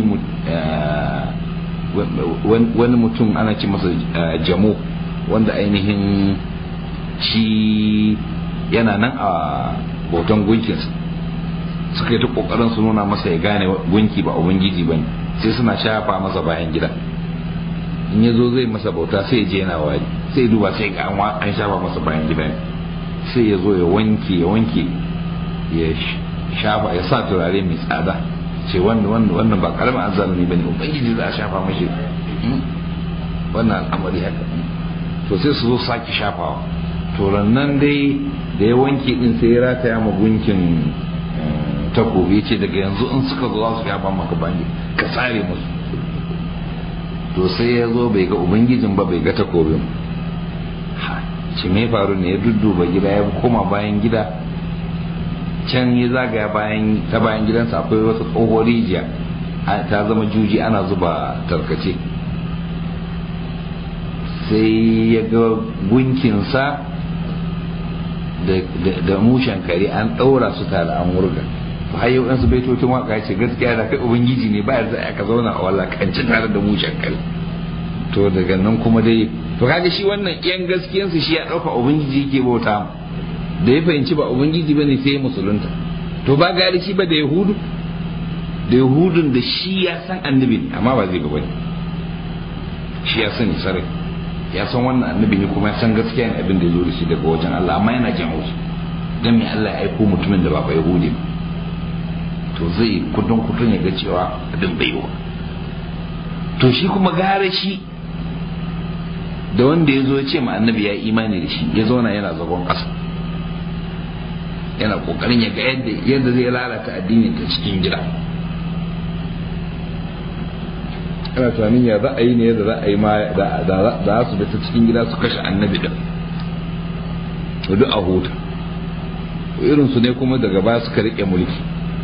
wani mutum ana ce masa jamo wanda ainihin shi yana nan a bautan gunkinsa suka yi ta kokarin su nuna masa ya gane gunki ba ubangiji ba ne sai suna shafa masa bayan gida in ya zo zai masa bauta sai ya je yana wari sai ya duba sai ga an shafa masa bayan gida ne sai ya zo ya wanke ya wanke ya shafa ya sa turare mai tsada ce wannan wannan ba karamin azzalumi bane ubangiji za a shafa mashi wannan al'amari haka to sai su zo sake shafawa to nan dai da ya wanke din sai ya rataya ma gunkin takobi ce daga yanzu in suka zo za su shafa maka bangi ka tsare musu to sai ya zo bai ga ubangijin ba bai ga takobin ce me faru ne ya dudduba gida ya koma bayan gida can ya zagaya bayan ta bayan gidansa akwai wata tsohuwar rijiya ta zama juji ana zuba tarkace sai ya ga gunkinsa da mushen kare an ɗaura su tare an wurga har yau ɗansu baitocin waka ce gaskiya da kai ubangiji ne ba yarda aka zauna a walakanci tare da mushen kare to daga nan kuma dai to kaga shi wannan yan gaskiyansu shi ya ɗauka ubangiji yake bauta da ya fahimci ba ubangiji bane sai ya musulunta to ba gari shi ba da yahudu da yahudun da shi ya san annabi ne amma ba zai ba bane shi ya sani sarai ya san wannan annabi ne kuma ya san gaskiya ne abin da ya zo da shi daga wajen Allah amma yana jin haushi dan me Allah ya aiko mutumin da ba ba yahudi ba to zai kudin kudin ya ga cewa abin bai yiwa to shi kuma gare shi da wanda ya zo ya ce ma annabi ya imani da shi ya zauna yana zagon ƙasa yana kokarin ya ga yadda yadda zai lalata addinin ta cikin gida ana tunanin ya za a yi ne yadda za a yi ma da za su bi ta cikin gida su kashe annabi din duk a huta irin su ne kuma daga baya suka rike mulki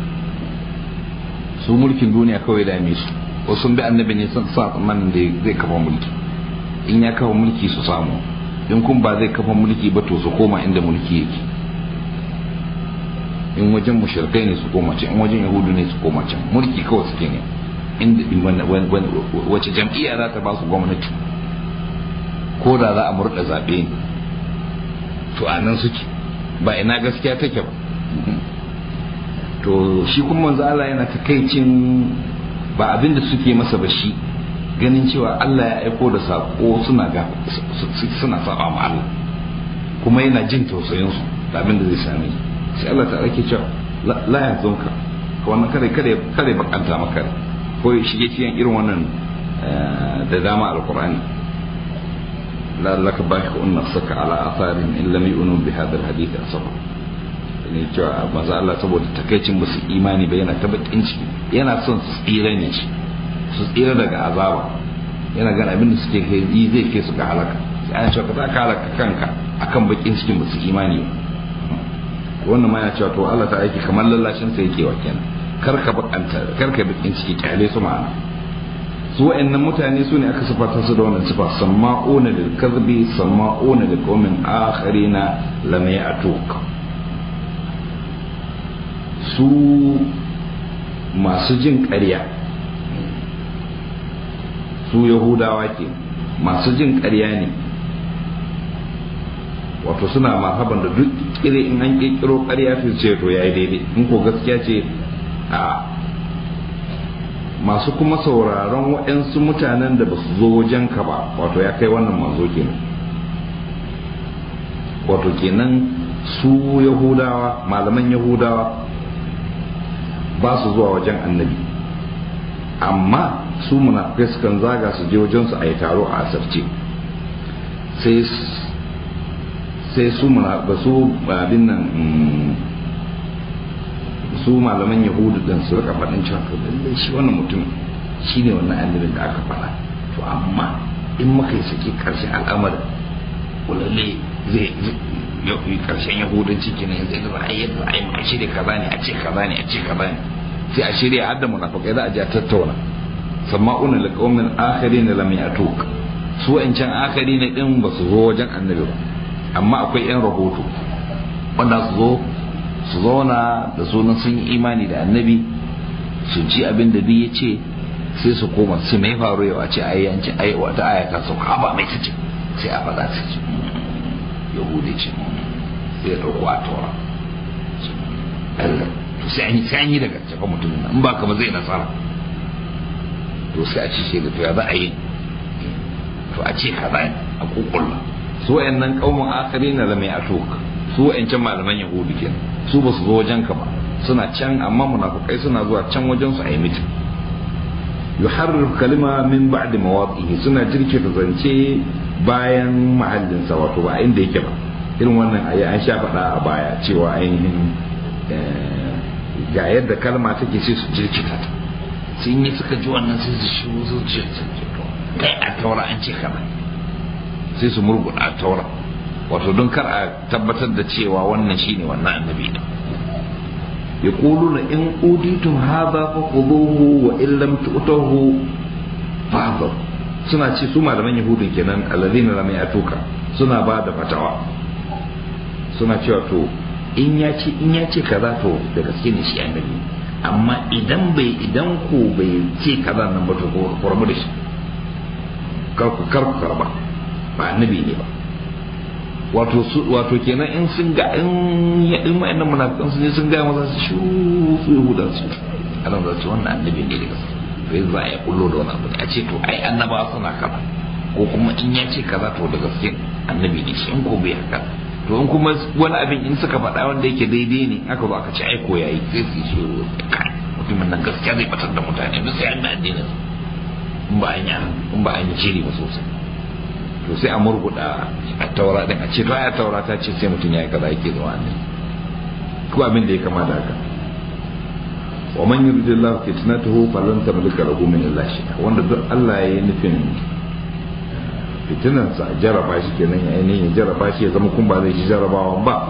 su mulkin duniya kawai dame su wasu sun bi annabi ne sun sa tsammanin da zai kafa mulki in ya kafa mulki su samu in kun ba zai kafa mulki ba to su koma inda mulki yake in wajen mushrikai ne su koma can in wajen yahudu ne su koma can mulki kawai suke ne inda wace jam'iyya za ta ba su gwamnati ko da za a murda zaɓe ne to a nan suke ba ina gaskiya take ba to shi kuma manzo Allah yana takaicin ba abin da suke masa ba shi ganin cewa Allah ya aiko da sako suna ga suna saba ma Allah kuma yana jin tausayin su da abin da zai same sai Allah ta ake cewa la ya zonka ka wannan kare kare kare bakanta maka ko shige cikin irin wannan da dama alqur'ani la laka baqi'un nafsaka ala atharin in lam yu'minu bi hadha alhadith asaba ne cewa manzo Allah saboda takaicin musu imani ba yana ta bakin ciki yana son su tsira ne shi su tsira daga azaba yana gana abin da suke kai yi zai kai su ga halaka sai ana cewa ka za ka halaka kanka akan bakin cikin musu imani wannan ma yana cewa to Allah ta aiki kamar lallashin sa yake wa kenan kar ka bakanta kar ka bakin ciki kyale su ma'ana su wa'annan mutane su ne aka sifata su da wannan sifa sama'una lil kadhibi sama'una lil qaumin akharina lam ya'tuk su masu jin ƙarya su yahudawa ke masu jin ƙarya ne wato suna marhaban da duk kire in an ƙirƙiro ƙarya su ce to yayi daidai in ko gaskiya ce a masu kuma sauraron waɗansu mutanen da ba su zo wajen ka ba wato ya kai wannan manzo kenan wato kenan su yahudawa malaman yahudawa ba su zuwa wajen annabi amma su munafikai sukan zaga su je wajen su a yi taro a asarce sai sai su ba su abin nan su malaman yahudu din su rika faɗin cewa to lallai shi wannan mutum shi ne wannan annabin da aka faɗa to amma in muka yi saki ƙarshen al'amarin lalle zai karshen yahudanci kenan yanzu yadda za a yi yadda a yi a shirya kaza ne a ce kaza ne a ce kaza ne sai a shirya har da munafikai za a je a tattauna sama'una li qaumin akharin lam yatuk su wancan akari ne din ba su zo wajen annabi ba amma akwai yan rahoto wanda su zo su zauna da sunan sun yi imani da annabi su ji abin da duk ya ce sai su koma su mai faru yau a ce ayyanci ai wata ayata sauka ba mai ta ce sai a faɗa su ce yahudi ce sai ya ɗauko a tora to sai an yi sai an yi daga cefa mutumin nan in ba ka ba zai nasara to sai a ci shi da to ya za a yi to a ce kaza a kukulla su wayannan kaumun akari na lamai a tok su wayancan malaman yahudi kenan su ba su zo wajen ka ba suna can amma munafukai suna zuwa can wajen su a yi mitin yuharrir kalima min ba'di mawadihi suna jirkita zance bayan mahallinsa wato ba inda yake ba irin wannan ayi an sha faɗa a baya cewa ainihin ga yadda kalma take sai su jirkita ta sun yi suka ji wannan sai su shiru su ce kai a taura an ce kaza sai su murguɗa a taura wato don kar a tabbatar da cewa wannan shine wannan annabi ne يقولون إن أوتيتم هذا فخذوه وإن لم تؤتوه فاحذروا suna ce su malaman yahudun kenan alladhina lam yatuka suna ba da fatawa suna cewa to in ya ce in ya ce kaza to da gaske ne shi annabi amma idan bai idan ko bai ce kaza nan ba to ko rabu da shi kar ku kar ku karba ba annabi ne ba wato su wato kenan in sun ga in ya in wayannan munafikan sun sun ga masa su shu su yahudan su anan da su wannan annabi ne daga sai za a kullo da wani abu a ce to ai annaba suna kaza ko kuma in ya ce kaza to da gaske annabi ne shi in ko bai haka to in kuma wani abin in suka faɗa wanda yake daidai ne aka zo aka ce ai ko yayi sai su shi mutumin nan gaskiya zai batar da mutane duk sai an da addinin in ba an yi in ba an yi shiri ba sosai to sai a murguda a taura din a ce to ya taura ta ce sai mutum ya yi kaza yake zuwa ne ko abin da ya kama da haka wa man yuridillahu fitnatahu falan tamlika lahu min Allah shay'a wanda duk Allah ya yi nufin fitinan sa jaraba shi kenan ya ainihin ya jaraba shi ya zama kun ba zai shi jarabawan ba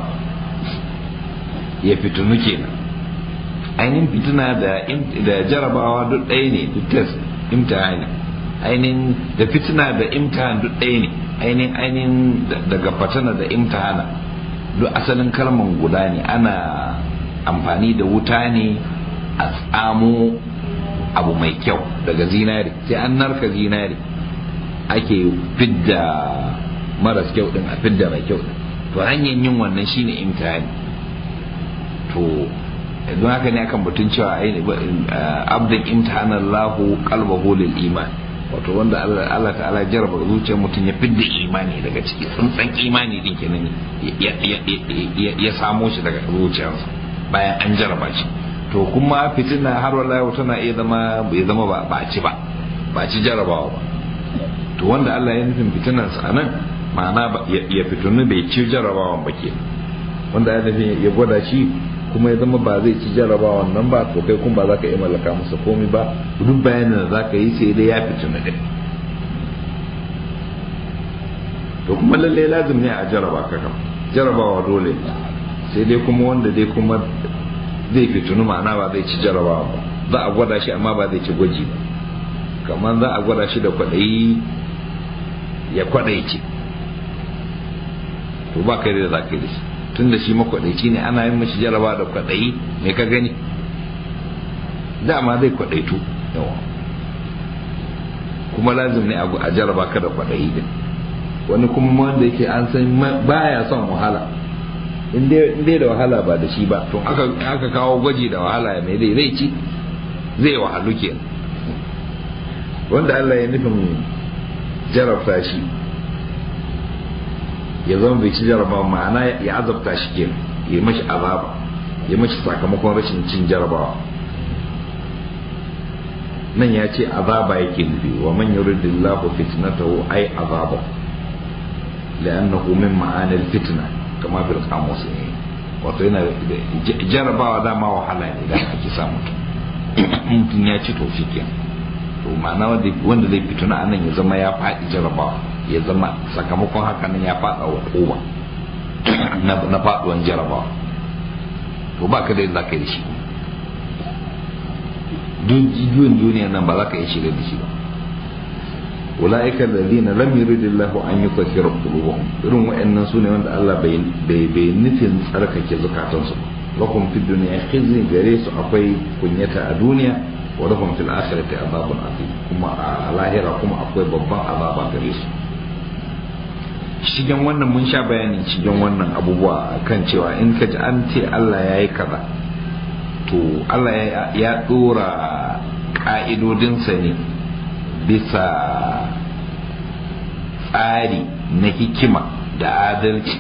ya fitinu kenan ainihin fitina da da jarabawa duk ɗaya ne duk test imtihani ainihin da fitina da imtihan duk ɗaya ne ainihin ainihin daga fatana da imtihana duk asalin kalman guda ne ana amfani da wuta ne a tsamo abu mai kyau daga zinari sai an narka zinari ake fidda maras kyau din a fidda mai kyau din to hanyar yin wannan shine imtihani to don haka ne akan batun cewa abdin imtihanallahu qalbahu lil iman wato wanda Allah ta'ala jaraba zuciyar mutum ya fidda imani daga ciki tsantsan imani din kenan ya samo shi daga zuciyarsa bayan an jaraba shi to kuma fitina har wala yau tana iya zama ya zama ba ba ci ba ba ci jarabawa ba to wanda Allah ya nufin fitinan sa nan ma'ana ya fitunu bai ci jarabawan ba ke wanda ya nufin ya gwada shi kuma ya zama ba zai ci jarabawan nan ba to kai kuma ba za ka iya mallaka masa komai ba duk bayanin da za ka yi sai dai ya fituna din to kuma lalle lazim ne a jaraba ka kam jarabawa dole sai dai kuma wanda dai kuma zai fitunu ma'ana ba zai ci jarabawa ba za a gwada shi amma ba zai ci gwaji ba kamar za a gwada shi da kwaɗayi ya kwaɗaice to ba kai da za ka yi da shi tun da shi makwadaici ne ana yin mashi jaraba da kwadayi me ka gani dama zai kwadaitu yawa kuma lazim ne a jaraba ka da kwadayi din wani kuma wanda yake an san baya son wahala in dai da wahala ba da shi ba to aka kawo gwaji da wahala ya mai zai ci zai wahalu ke wanda Allah ya nufin jarabta shi ya zama bai ci jarabawa ma'ana ya azabta shi ke ya mashi azaba ya mashi sakamakon rashin cin jarabawa nan ya ce azaba yake nufi wa man yuridillahu fitnatahu ay azaba li'annahu min ma'anil fitna kama fil qamus wato yana jarabawa dama wahala ne da ake samu mutum ya ci to shi to ma'ana wanda zai fituna anan ya zama ya faɗi jarabawa ya zama sakamakon haka nan ya fada wa kowa na faduwan jarabawa to ba ka da za ka yi shi juyin duniya nan ba za ka yi shiga da shi ba ula'ikan ladina lam yuridillahu an yutahhira qulubuhum irin wa'annan sune wanda Allah bai bai nufin tsarkake zukatansu lakum fid dunya khizy gare su akwai kunyata a duniya wa lahum fil akhirati azabun azim kuma a lahira kuma akwai babban azaba gare su shigen wannan mun sha bayanin shigen wannan abubuwa kan cewa in ka ji an ce Allah ya yi kaza to Allah ya dora ka'idodinsa ne bisa tsari na hikima da adalci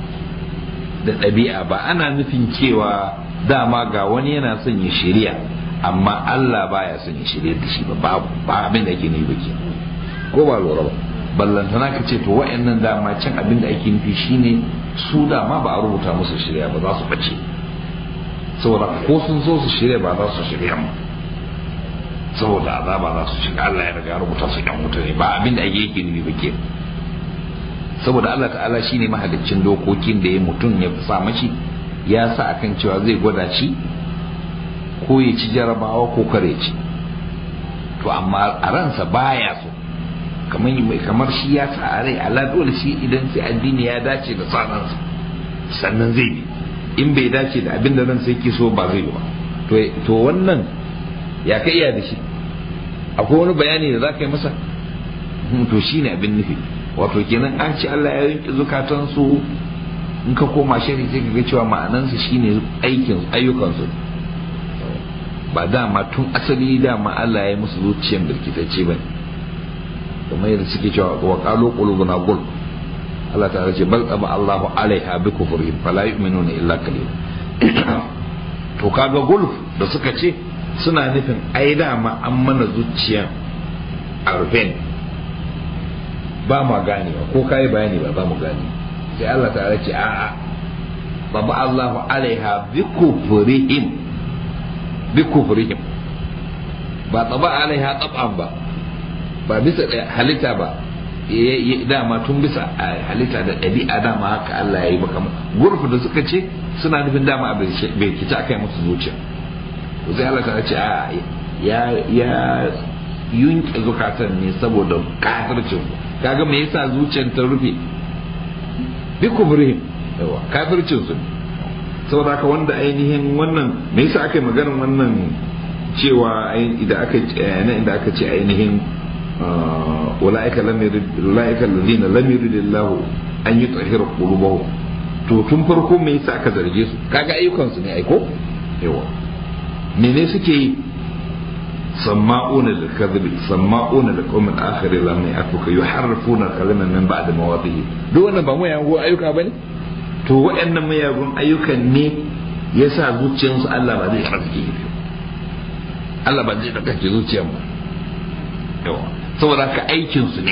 da ɗabi'a ba ana nufin cewa dama ga wani yana son ya shirya amma Allah baya son ya shirye da shi ba babu ba abin da ake nufi ba ke ko ba lura ba ballantana ka ce to wa'annan dama can abin da ake nufi shine su dama ba a rubuta musu shirya ba za su bace saboda ko sun so su shirya ba za su shirya mu saboda azaba za su shiga Allah ya riga rubuta su yan wuta ne ba abin da ake yake nufi ba ke saboda Allah ta'ala shine mahaliccin dokokin da ya mutum ya sa mashi ya sa akan cewa zai gwada shi ko ya ci jarabawa ko kare ci to amma a ransa baya so kamar kamar shi ya sa a rai ala dole shi idan sai addini ya dace da sanansa sannan zai bi in bai dace da abin da ransa yake so ba zai yi ba to wannan ya ka iya da shi akwai wani bayani da za ka yi masa to shi ne abin nufi wato kenan an ci Allah ya rinki zukatansu in ka koma shari sai ka ga cewa ma'anansa shine aikin ayyukansu ba dama tun asali dama Allah ya yi musu zuciyan birkitacce ba kamar yadda suke cewa wa qalu qulubuna gul Allah ta ce bal aba Allahu alaiha bi kufrihim fala yu'minuna illa qalil to kaga gulf da suka ce suna nufin ai dama an mana zuciyan arfen ba ma gane ko kai bayani ba za mu gane sai Allah ta ce a'a baba Allahu alaiha bi kufrihim bi kufrihim ba taba alaiha tab'an ba ba bisa halitta ba dama tun bisa halitta da ɗabi'a dama haka Allah ya yi maka gurfu da suka ce suna nufin dama a bai kici aka yi musu zuciya to sai Allah ta ce a ya ya yunke zukatan ne saboda kafircin kaga me yasa zuciyar ta rufe bi kufrihim yawa kafircin su saboda haka wanda ainihin wannan me yasa aka yi maganar wannan cewa idan aka na inda aka ce ainihin ulaika lam yurid ulaika alladhina lam yuridillahu an yutahhira qulubahum to tun farko me yasa aka zarge su kaga ayyukan su ne aiko yawa mene suke yi sama'una lil kadhibi sama'una lil qawmin akharin lam ya'tuka yuharrifuna kalama min ba'di mawadihi duk wannan ba mu yango ayyuka bane to waɗannan mayagun ayyukan ne yasa zuciyarsu Allah ba zai karfafe Allah ba zai karfafe zuciyar ba yawa saboda ka aikin su ne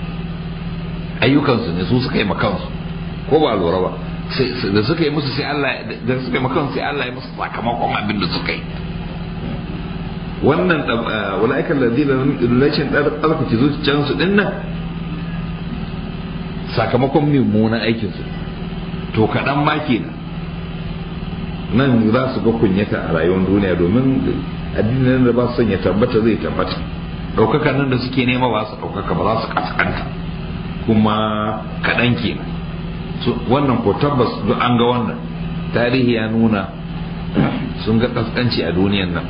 ayyukan su ne su suka yi makansu ko ba lura ba da suka yi musu sai Allah da suka yi makansu sai Allah ya musu sakamakon abin da suka yi wannan wala'ikan ladina lashin tsarkake zuciyarsu din nan sakamakon mummunan aikinsu to kaɗan ma kenan nan za su ga kunyata a rayuwar duniya domin addinin da ba su son ya tabbata zai tabbata ɗaukaka nan da suke nema ba su ɗaukaka ba za su kaskanta kuma kaɗan kenan wannan ko tabbas duk an ga wannan tarihi ya nuna sun ga kaskanci a duniyan nan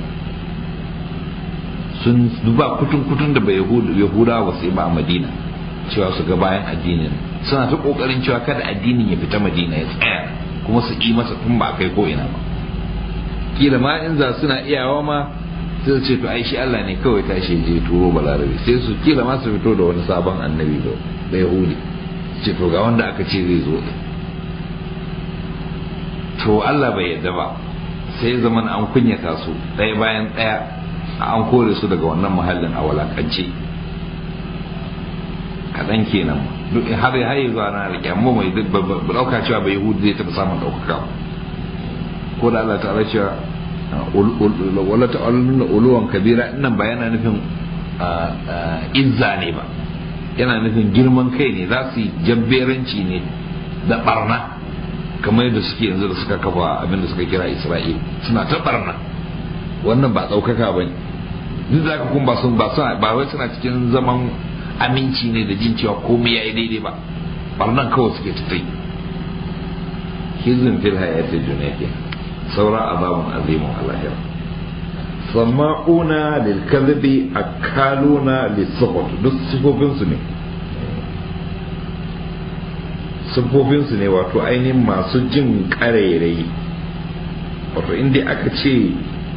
sun duba kutun kutun da bai yahudawa sai ba a madina cewa su ga bayan addinin suna ta kokarin cewa kada addinin ya fita madina ya tsaya kuma su yi masa tun ba kai ko ina ba kila ma in za suna iyawa ma sai su ce to ai shi Allah ne kawai tashi je turo balarabe sai su kila ma su fito da wani sabon annabi da da yahudi ce to ga wanda aka ce zai zo to Allah bai yadda ba sai zaman an kunyata su ɗaya bayan ɗaya an kore su daga wannan muhallin a walakance kaɗan kenan har har yanzu ana rike amma mai ɗauka cewa bai yahudi zai taɓa samun ɗaukaka ko da Allah ta'ala cewa wala ta'aluna uluwan kabira nan ba yana nufin izza ne ba yana nufin girman kai ne za su yi jabberanci ne da barna kamar yadda suke yanzu da suka kafa abin da suka kira isra'il suna ta barna wannan ba ɗaukaka ba ne duk da haka kuma ba wai suna cikin zaman aminci ne da jin cewa komai ya yi daidai ba barnan kawai suke tafi hizin fil hayati duniya ke saura azabun azimun alahira sama'una lil kadhibi akaluna lis suhut duk sifofin su ne sifofin su ne wato ainihin masu jin karerai wato inda aka ce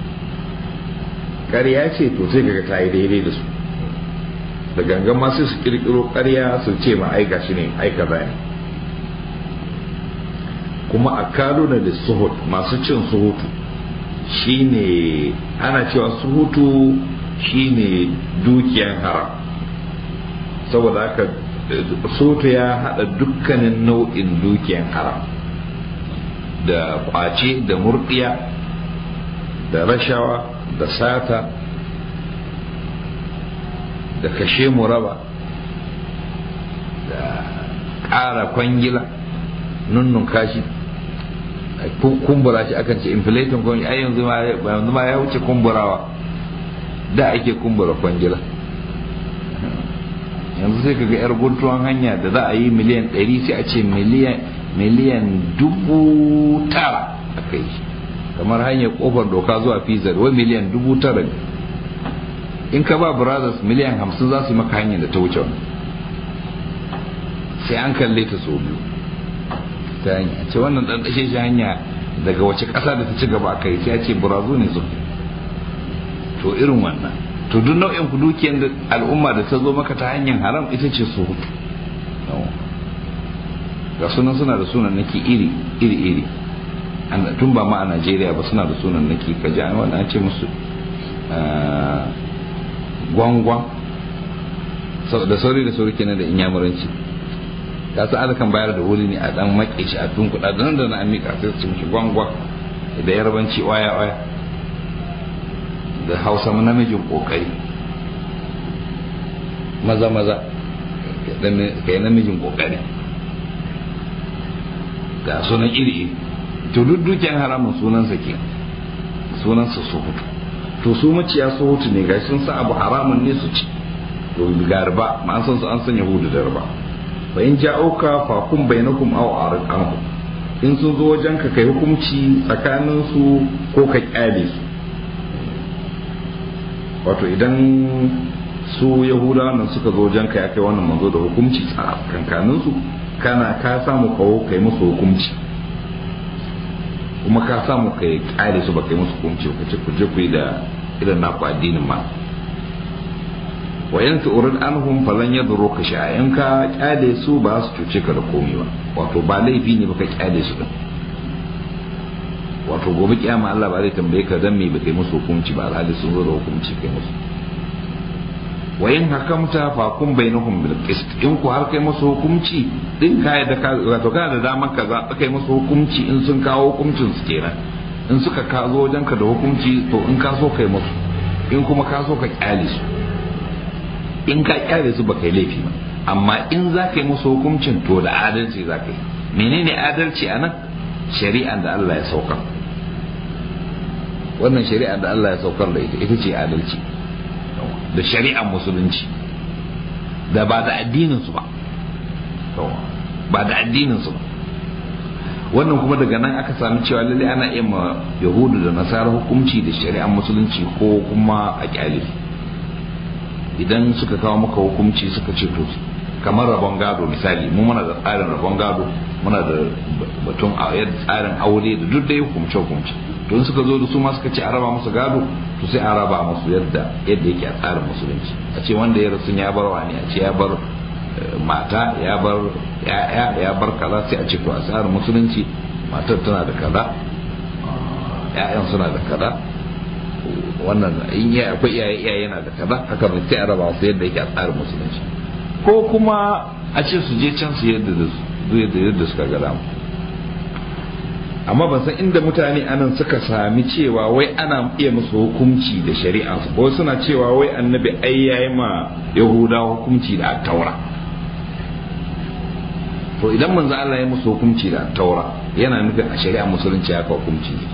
ƙarya ce to sai kaga ta yi daidai da su da gangan ma sai su kirkiro ƙarya su ce ma ai gashi ne ai kaza ne kuma a kalo na da suhut masu cin suhutu shine ana cewa suhutu shine dukiyan haram saboda haka suhutu ya hada dukkanin nau'in dukiyan haram da kwace da murdiya da rashawa da sata da kashe muraba da ƙara kwangila nunnun kashi kumbura shi akan ce inflating kwangila ai yanzu ma ya wuce kumburawa da ake kumbura kwangila yanzu sai kaga yar guntuwan hanya da za a yi miliyan 100 sai a ce miliyan dubu tara a kai kamar hanyar kofar doka zuwa fizar wai miliyan dubu tara ne in ka ba brothers miliyan hamsin za su yi maka hanyar da ta wuce wani sai an kalle ta so biyu ta hanya ce wannan dan dashe shi hanya daga wace ƙasa da ta ci gaba kai sai ce burazu ne su to irin wannan to duk nau'in ku dukiyar da al'umma da ta zo maka ta hanyar haram ita ce su hutu ga sunan suna da sunan naki iri iri iri tun ba ma a Najeriya ba suna da sunan naki ka ji an ce musu gwangwan da sauri da sauri kenan da inyamuranci ka san kan bayar da wuri ne a dan make shi a tun kuɗa da nan da na amika sai su mishi gwangwan da yarbanci waya waya da hausa namijin kokari maza maza ka yi namijin kokari ga sunan iri iri to duk dukiyan haramun sunansa ke sunansa su hutu to su maciya su hutu ne gashi sun sa abu haramun ne su ci to ga riba ma an san su an san yahudu da riba fa in ja'uka fa kum bainakum aw arid anhu in sun zo wajen ka kai hukunci tsakanin su ko ka kyale su wato idan su yahudawa nan suka zo wajen ka ya kai wannan manzo da hukunci tsakanin su kana ka samu kawo kai musu hukunci kuma ka samu kai kyale su ba kai musu hukunci ka ce ku je ku yi da irin naku addinin ma wa in tu'rid anhum falan yadurruka shay'a in ka kyale su ba su cuce ka da komai ba wato ba laifi ne baka kyale su din wato gobe kiyama Allah ba zai tambaye ka dan me ba kai musu hukunci ba alhali sun zo da hukunci kai musu wa in hakamta fa kun bainahum bil qist in ku har kai musu hukunci din kai da ka wato kana da daman ka za kai musu hukunci in sun kawo hukuncin su kenan in suka ka zo wajen ka da hukunci to in ka so kai musu in kuma ka so ka kyale su in ka kyale su ba kai laifi ba amma in za ka yi musu hukuncin to da adalci za ka yi menene adalci a nan shari'an da Allah ya saukar wannan shari'an da Allah ya saukar da ita ita ce adalci da shari'an musulunci da ba da addinin su ba ba da addinin su ba wannan kuma daga nan aka sami cewa lalle ana iya ma yahudu da nasara hukunci da shari'an musulunci ko kuma a kyale idan suka kawo maka hukunci suka ce to kamar rabon gado misali mu muna da tsarin rabon gado muna da batun tsarin aure da duk da ya hukumce hukumce to in suka zo da su ma suka ce a raba musu gado to sai a raba musu yadda yadda yake a tsarin musulunci a ce wanda ya rasu ya bar wani a ce ya bar mata ya bar ya'ya ya bar kaza sai a ce to a tsarin musulunci matar tana da kaza ya'yan suna da kaza wannan in ya akwai iyaye iyaye yana da kaza haka ba sai a raba su yadda yake a tsarin musulunci ko kuma a ce su je can su yadda da su yadda suka ga damu amma ban san inda mutane anan suka sami cewa wai ana iya musu hukunci da shari'a su ko suna cewa wai annabi ai yayi ma yahudawa hukunci da taura to idan manzo Allah ya musu hukunci da taura yana nufin a shari'a musulunci haka hukunci ne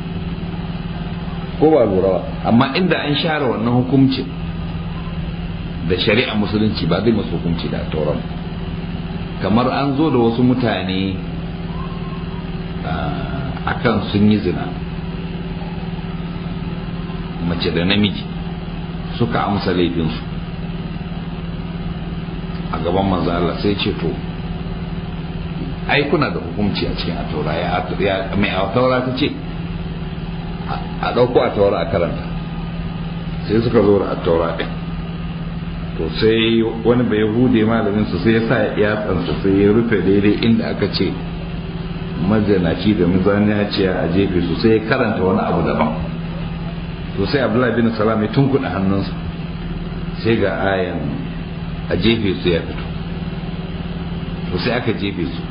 ko ba lura ba amma inda an share wannan hukuncin da shari'a musulunci ba zai masu hukunci da tauran kamar an zo da wasu mutane a kan sun yi zina mace da namiji suka amsa laifinsu a gaban manzo Allah sai ce to ai kuna da hukunci a cikin ataura ya mai ataura ta ce a ɗauko ataura a karanta sai suka zo da ataura ɗin to sai wani bai hude malamin su sai ya sa ya tsansa sai ya rufe daidai inda aka ce mazanaci da mazanaciya a jefe su sai ya karanta wani abu daban to sai abdullahi bin salam ya tunkuɗa hannunsa sai ga ayan a jefe su ya fito to sai aka jefe su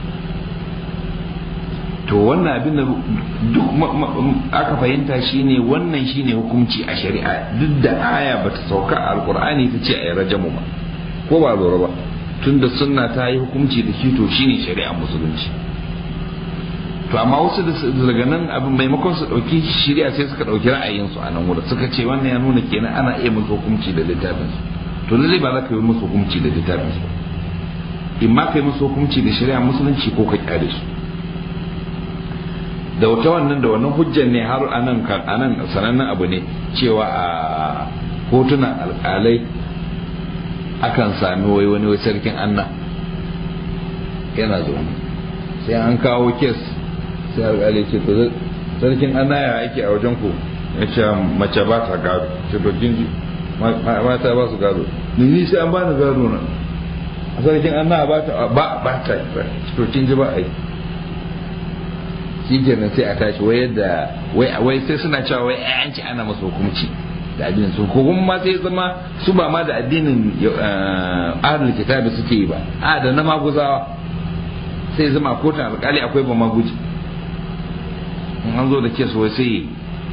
to wannan abin da duk aka fahimta shine wannan shine hukunci a shari'a duk da aya bata sauka a alkur'ani ta ce a yi rajamu ba ko ba lura ba tunda sunna ta yi hukunci da shi to shine shari'a musulunci to amma wasu daga nan abin maimakon su dauki shari'a sai suka dauki ra'ayinsu a nan wurin suka ce wannan ya nuna kenan ana iya musu hukunci da littafin su to lalle ba za ka yi musu hukunci da littafin su in ma ka yi musu hukunci da shari'a musulunci ko ka kyale su da wata wannan da wannan hujjan ne har anan anan sanannen abu ne cewa a kotunan alkalai akan sami wai wani wai sarkin anna yana zaune sai an kawo kes sai alkali ce to sarkin anna ya ake a wajen ku ya ce mace ba ta gado ce to kin ji mata ba su gado ni ni sai an bani gado na sarkin anna ba ta ba ba ta to kin ji ba ai shi kenan sai a tashi wai yadda wai sai suna cewa wai an ci ana masa hukunci da addinin su ko kuma sai zama su ba ma da addinin ahlul kitabi suke yi ba a da na maguzawa sai zama kotun alkali akwai ba maguji in an zo da kes wai sai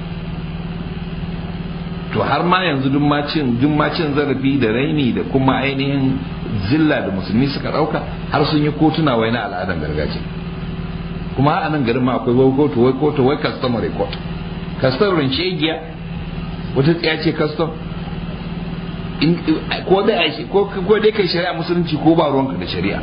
to har ma yanzu duk macin zarafi da raini da kuma ainihin zilla da musulmi suka dauka har sun yi kotuna wai na al'adar gargajiya kuma a nan garin ma akwai wai kotu wai kotu wai customary court customary shegiya wata tsaya ce custom ko dai ko dai kai shari'a musulunci ko ba ruwanka da shari'a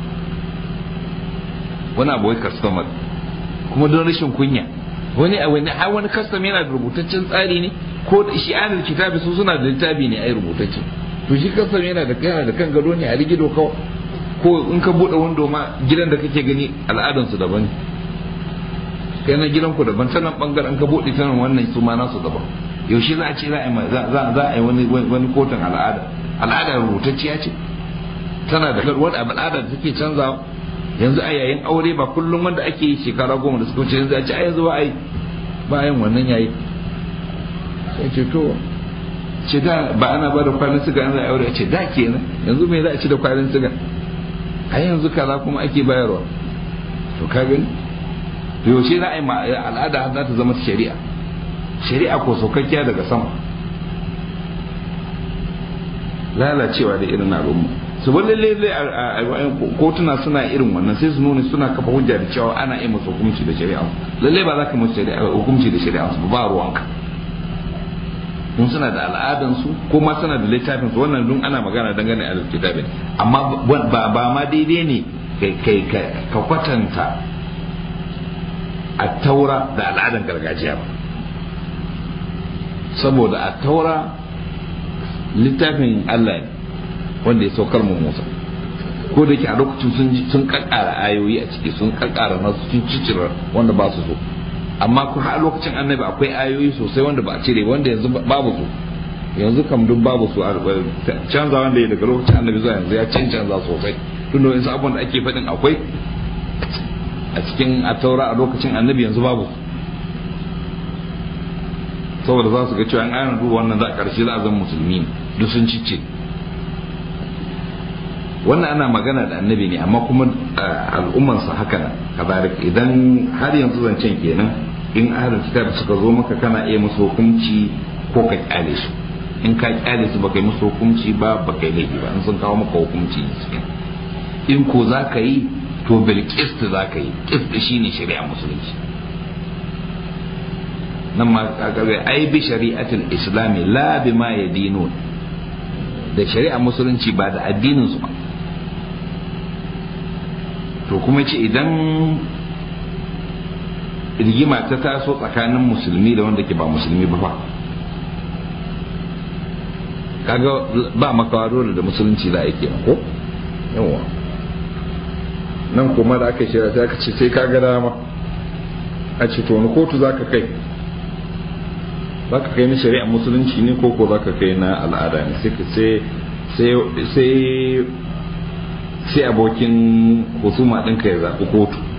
wani abu wai customary kuma don rashin kunya wani a wani har wani custom yana da rubutaccen tsari ne ko da shi ahlul kitabi su suna da littafi ne ai rubutacce to shi custom yana da yana da kan gado ne a rigido kawai ko in ka bude wando ma gidan da kake gani al'adansu daban kai na gidan ku daban ta nan bangaren ka bude ta nan wannan su ma nasu daban yaushe za a ce za a yi za a yi wani wani kotun al'ada al'ada rubutacciya ce tana da wani al'ada da take canzawa yanzu a yayin aure ba kullum wanda ake yi shekara goma da suka wuce yanzu a ce a yanzu ba a yi ba a yin wannan yayi sai ce to ce da ba ana ba da kwanin siga an za a aure a ce da kenan yanzu me za a ci da kwanin siga a yanzu kaza kuma ake bayarwa to ka gani to yaushe za a yi al'ada za ta zama shari'a shari'a ko saukakkiya daga sama lalacewa da irin al'umma su bar lalle kotuna suna irin wannan sai su nuna suna kafa hujja da cewa ana yi musu hukunci da shari'a lalle ba za ka musu hukunci da shari'a su ba ruwanka in suna da al'adansu ko ma suna da littafin su wannan dun ana magana dangane a littafin amma ba ma daidai ne kai ka kwatanta a taura da al'adan gargajiya ba saboda a taura littafin Allah ne wanda ya saukar mu Musa ko da ke a lokacin sun kakkara ayoyi a ciki sun kakkara nasu sun cicira wanda ba su so amma kuma a lokacin annabi akwai ayoyi sosai wanda ba a cire wanda yanzu babu su yanzu kam duk babu su canza wanda ya daga lokacin annabi zuwa yanzu ya canza sosai tun da wasu abubuwan da ake faɗin akwai a cikin a taura a lokacin annabi yanzu babu saboda za su ga cewa an ayyana duba wannan za a ƙarshe za a zama musulmi duk sun cice wannan ana magana da annabi ne amma kuma al'ummansa haka nan kazalik idan har yanzu zancen kenan in ahlul kitab suka zo maka kana iya musu hukunci ko ka kyale su in ka kyale su baka yi musu hukunci ba baka yi laifi ba in sun kawo maka hukunci in ko za ka yi to bil qist za ka yi qist shine shari'a musulunci nan ma kaga ai bi shari'atul islami la bima yadinun da shari'a musulunci ba da addinin su ba to kuma ce idan rigima ta taso tsakanin musulmi da wanda ke ba musulmi ba fa kaga ba makawa dole da musulunci za a yi kenan ko yawa nan kuma da aka shirya sai aka ce sai ka ga dama a ce to wani kotu za ka kai za ka kai na shari'a musulunci ne ko ko za ka kai na al'ada ne sai sai abokin husuma ɗinka ya zaɓi kotu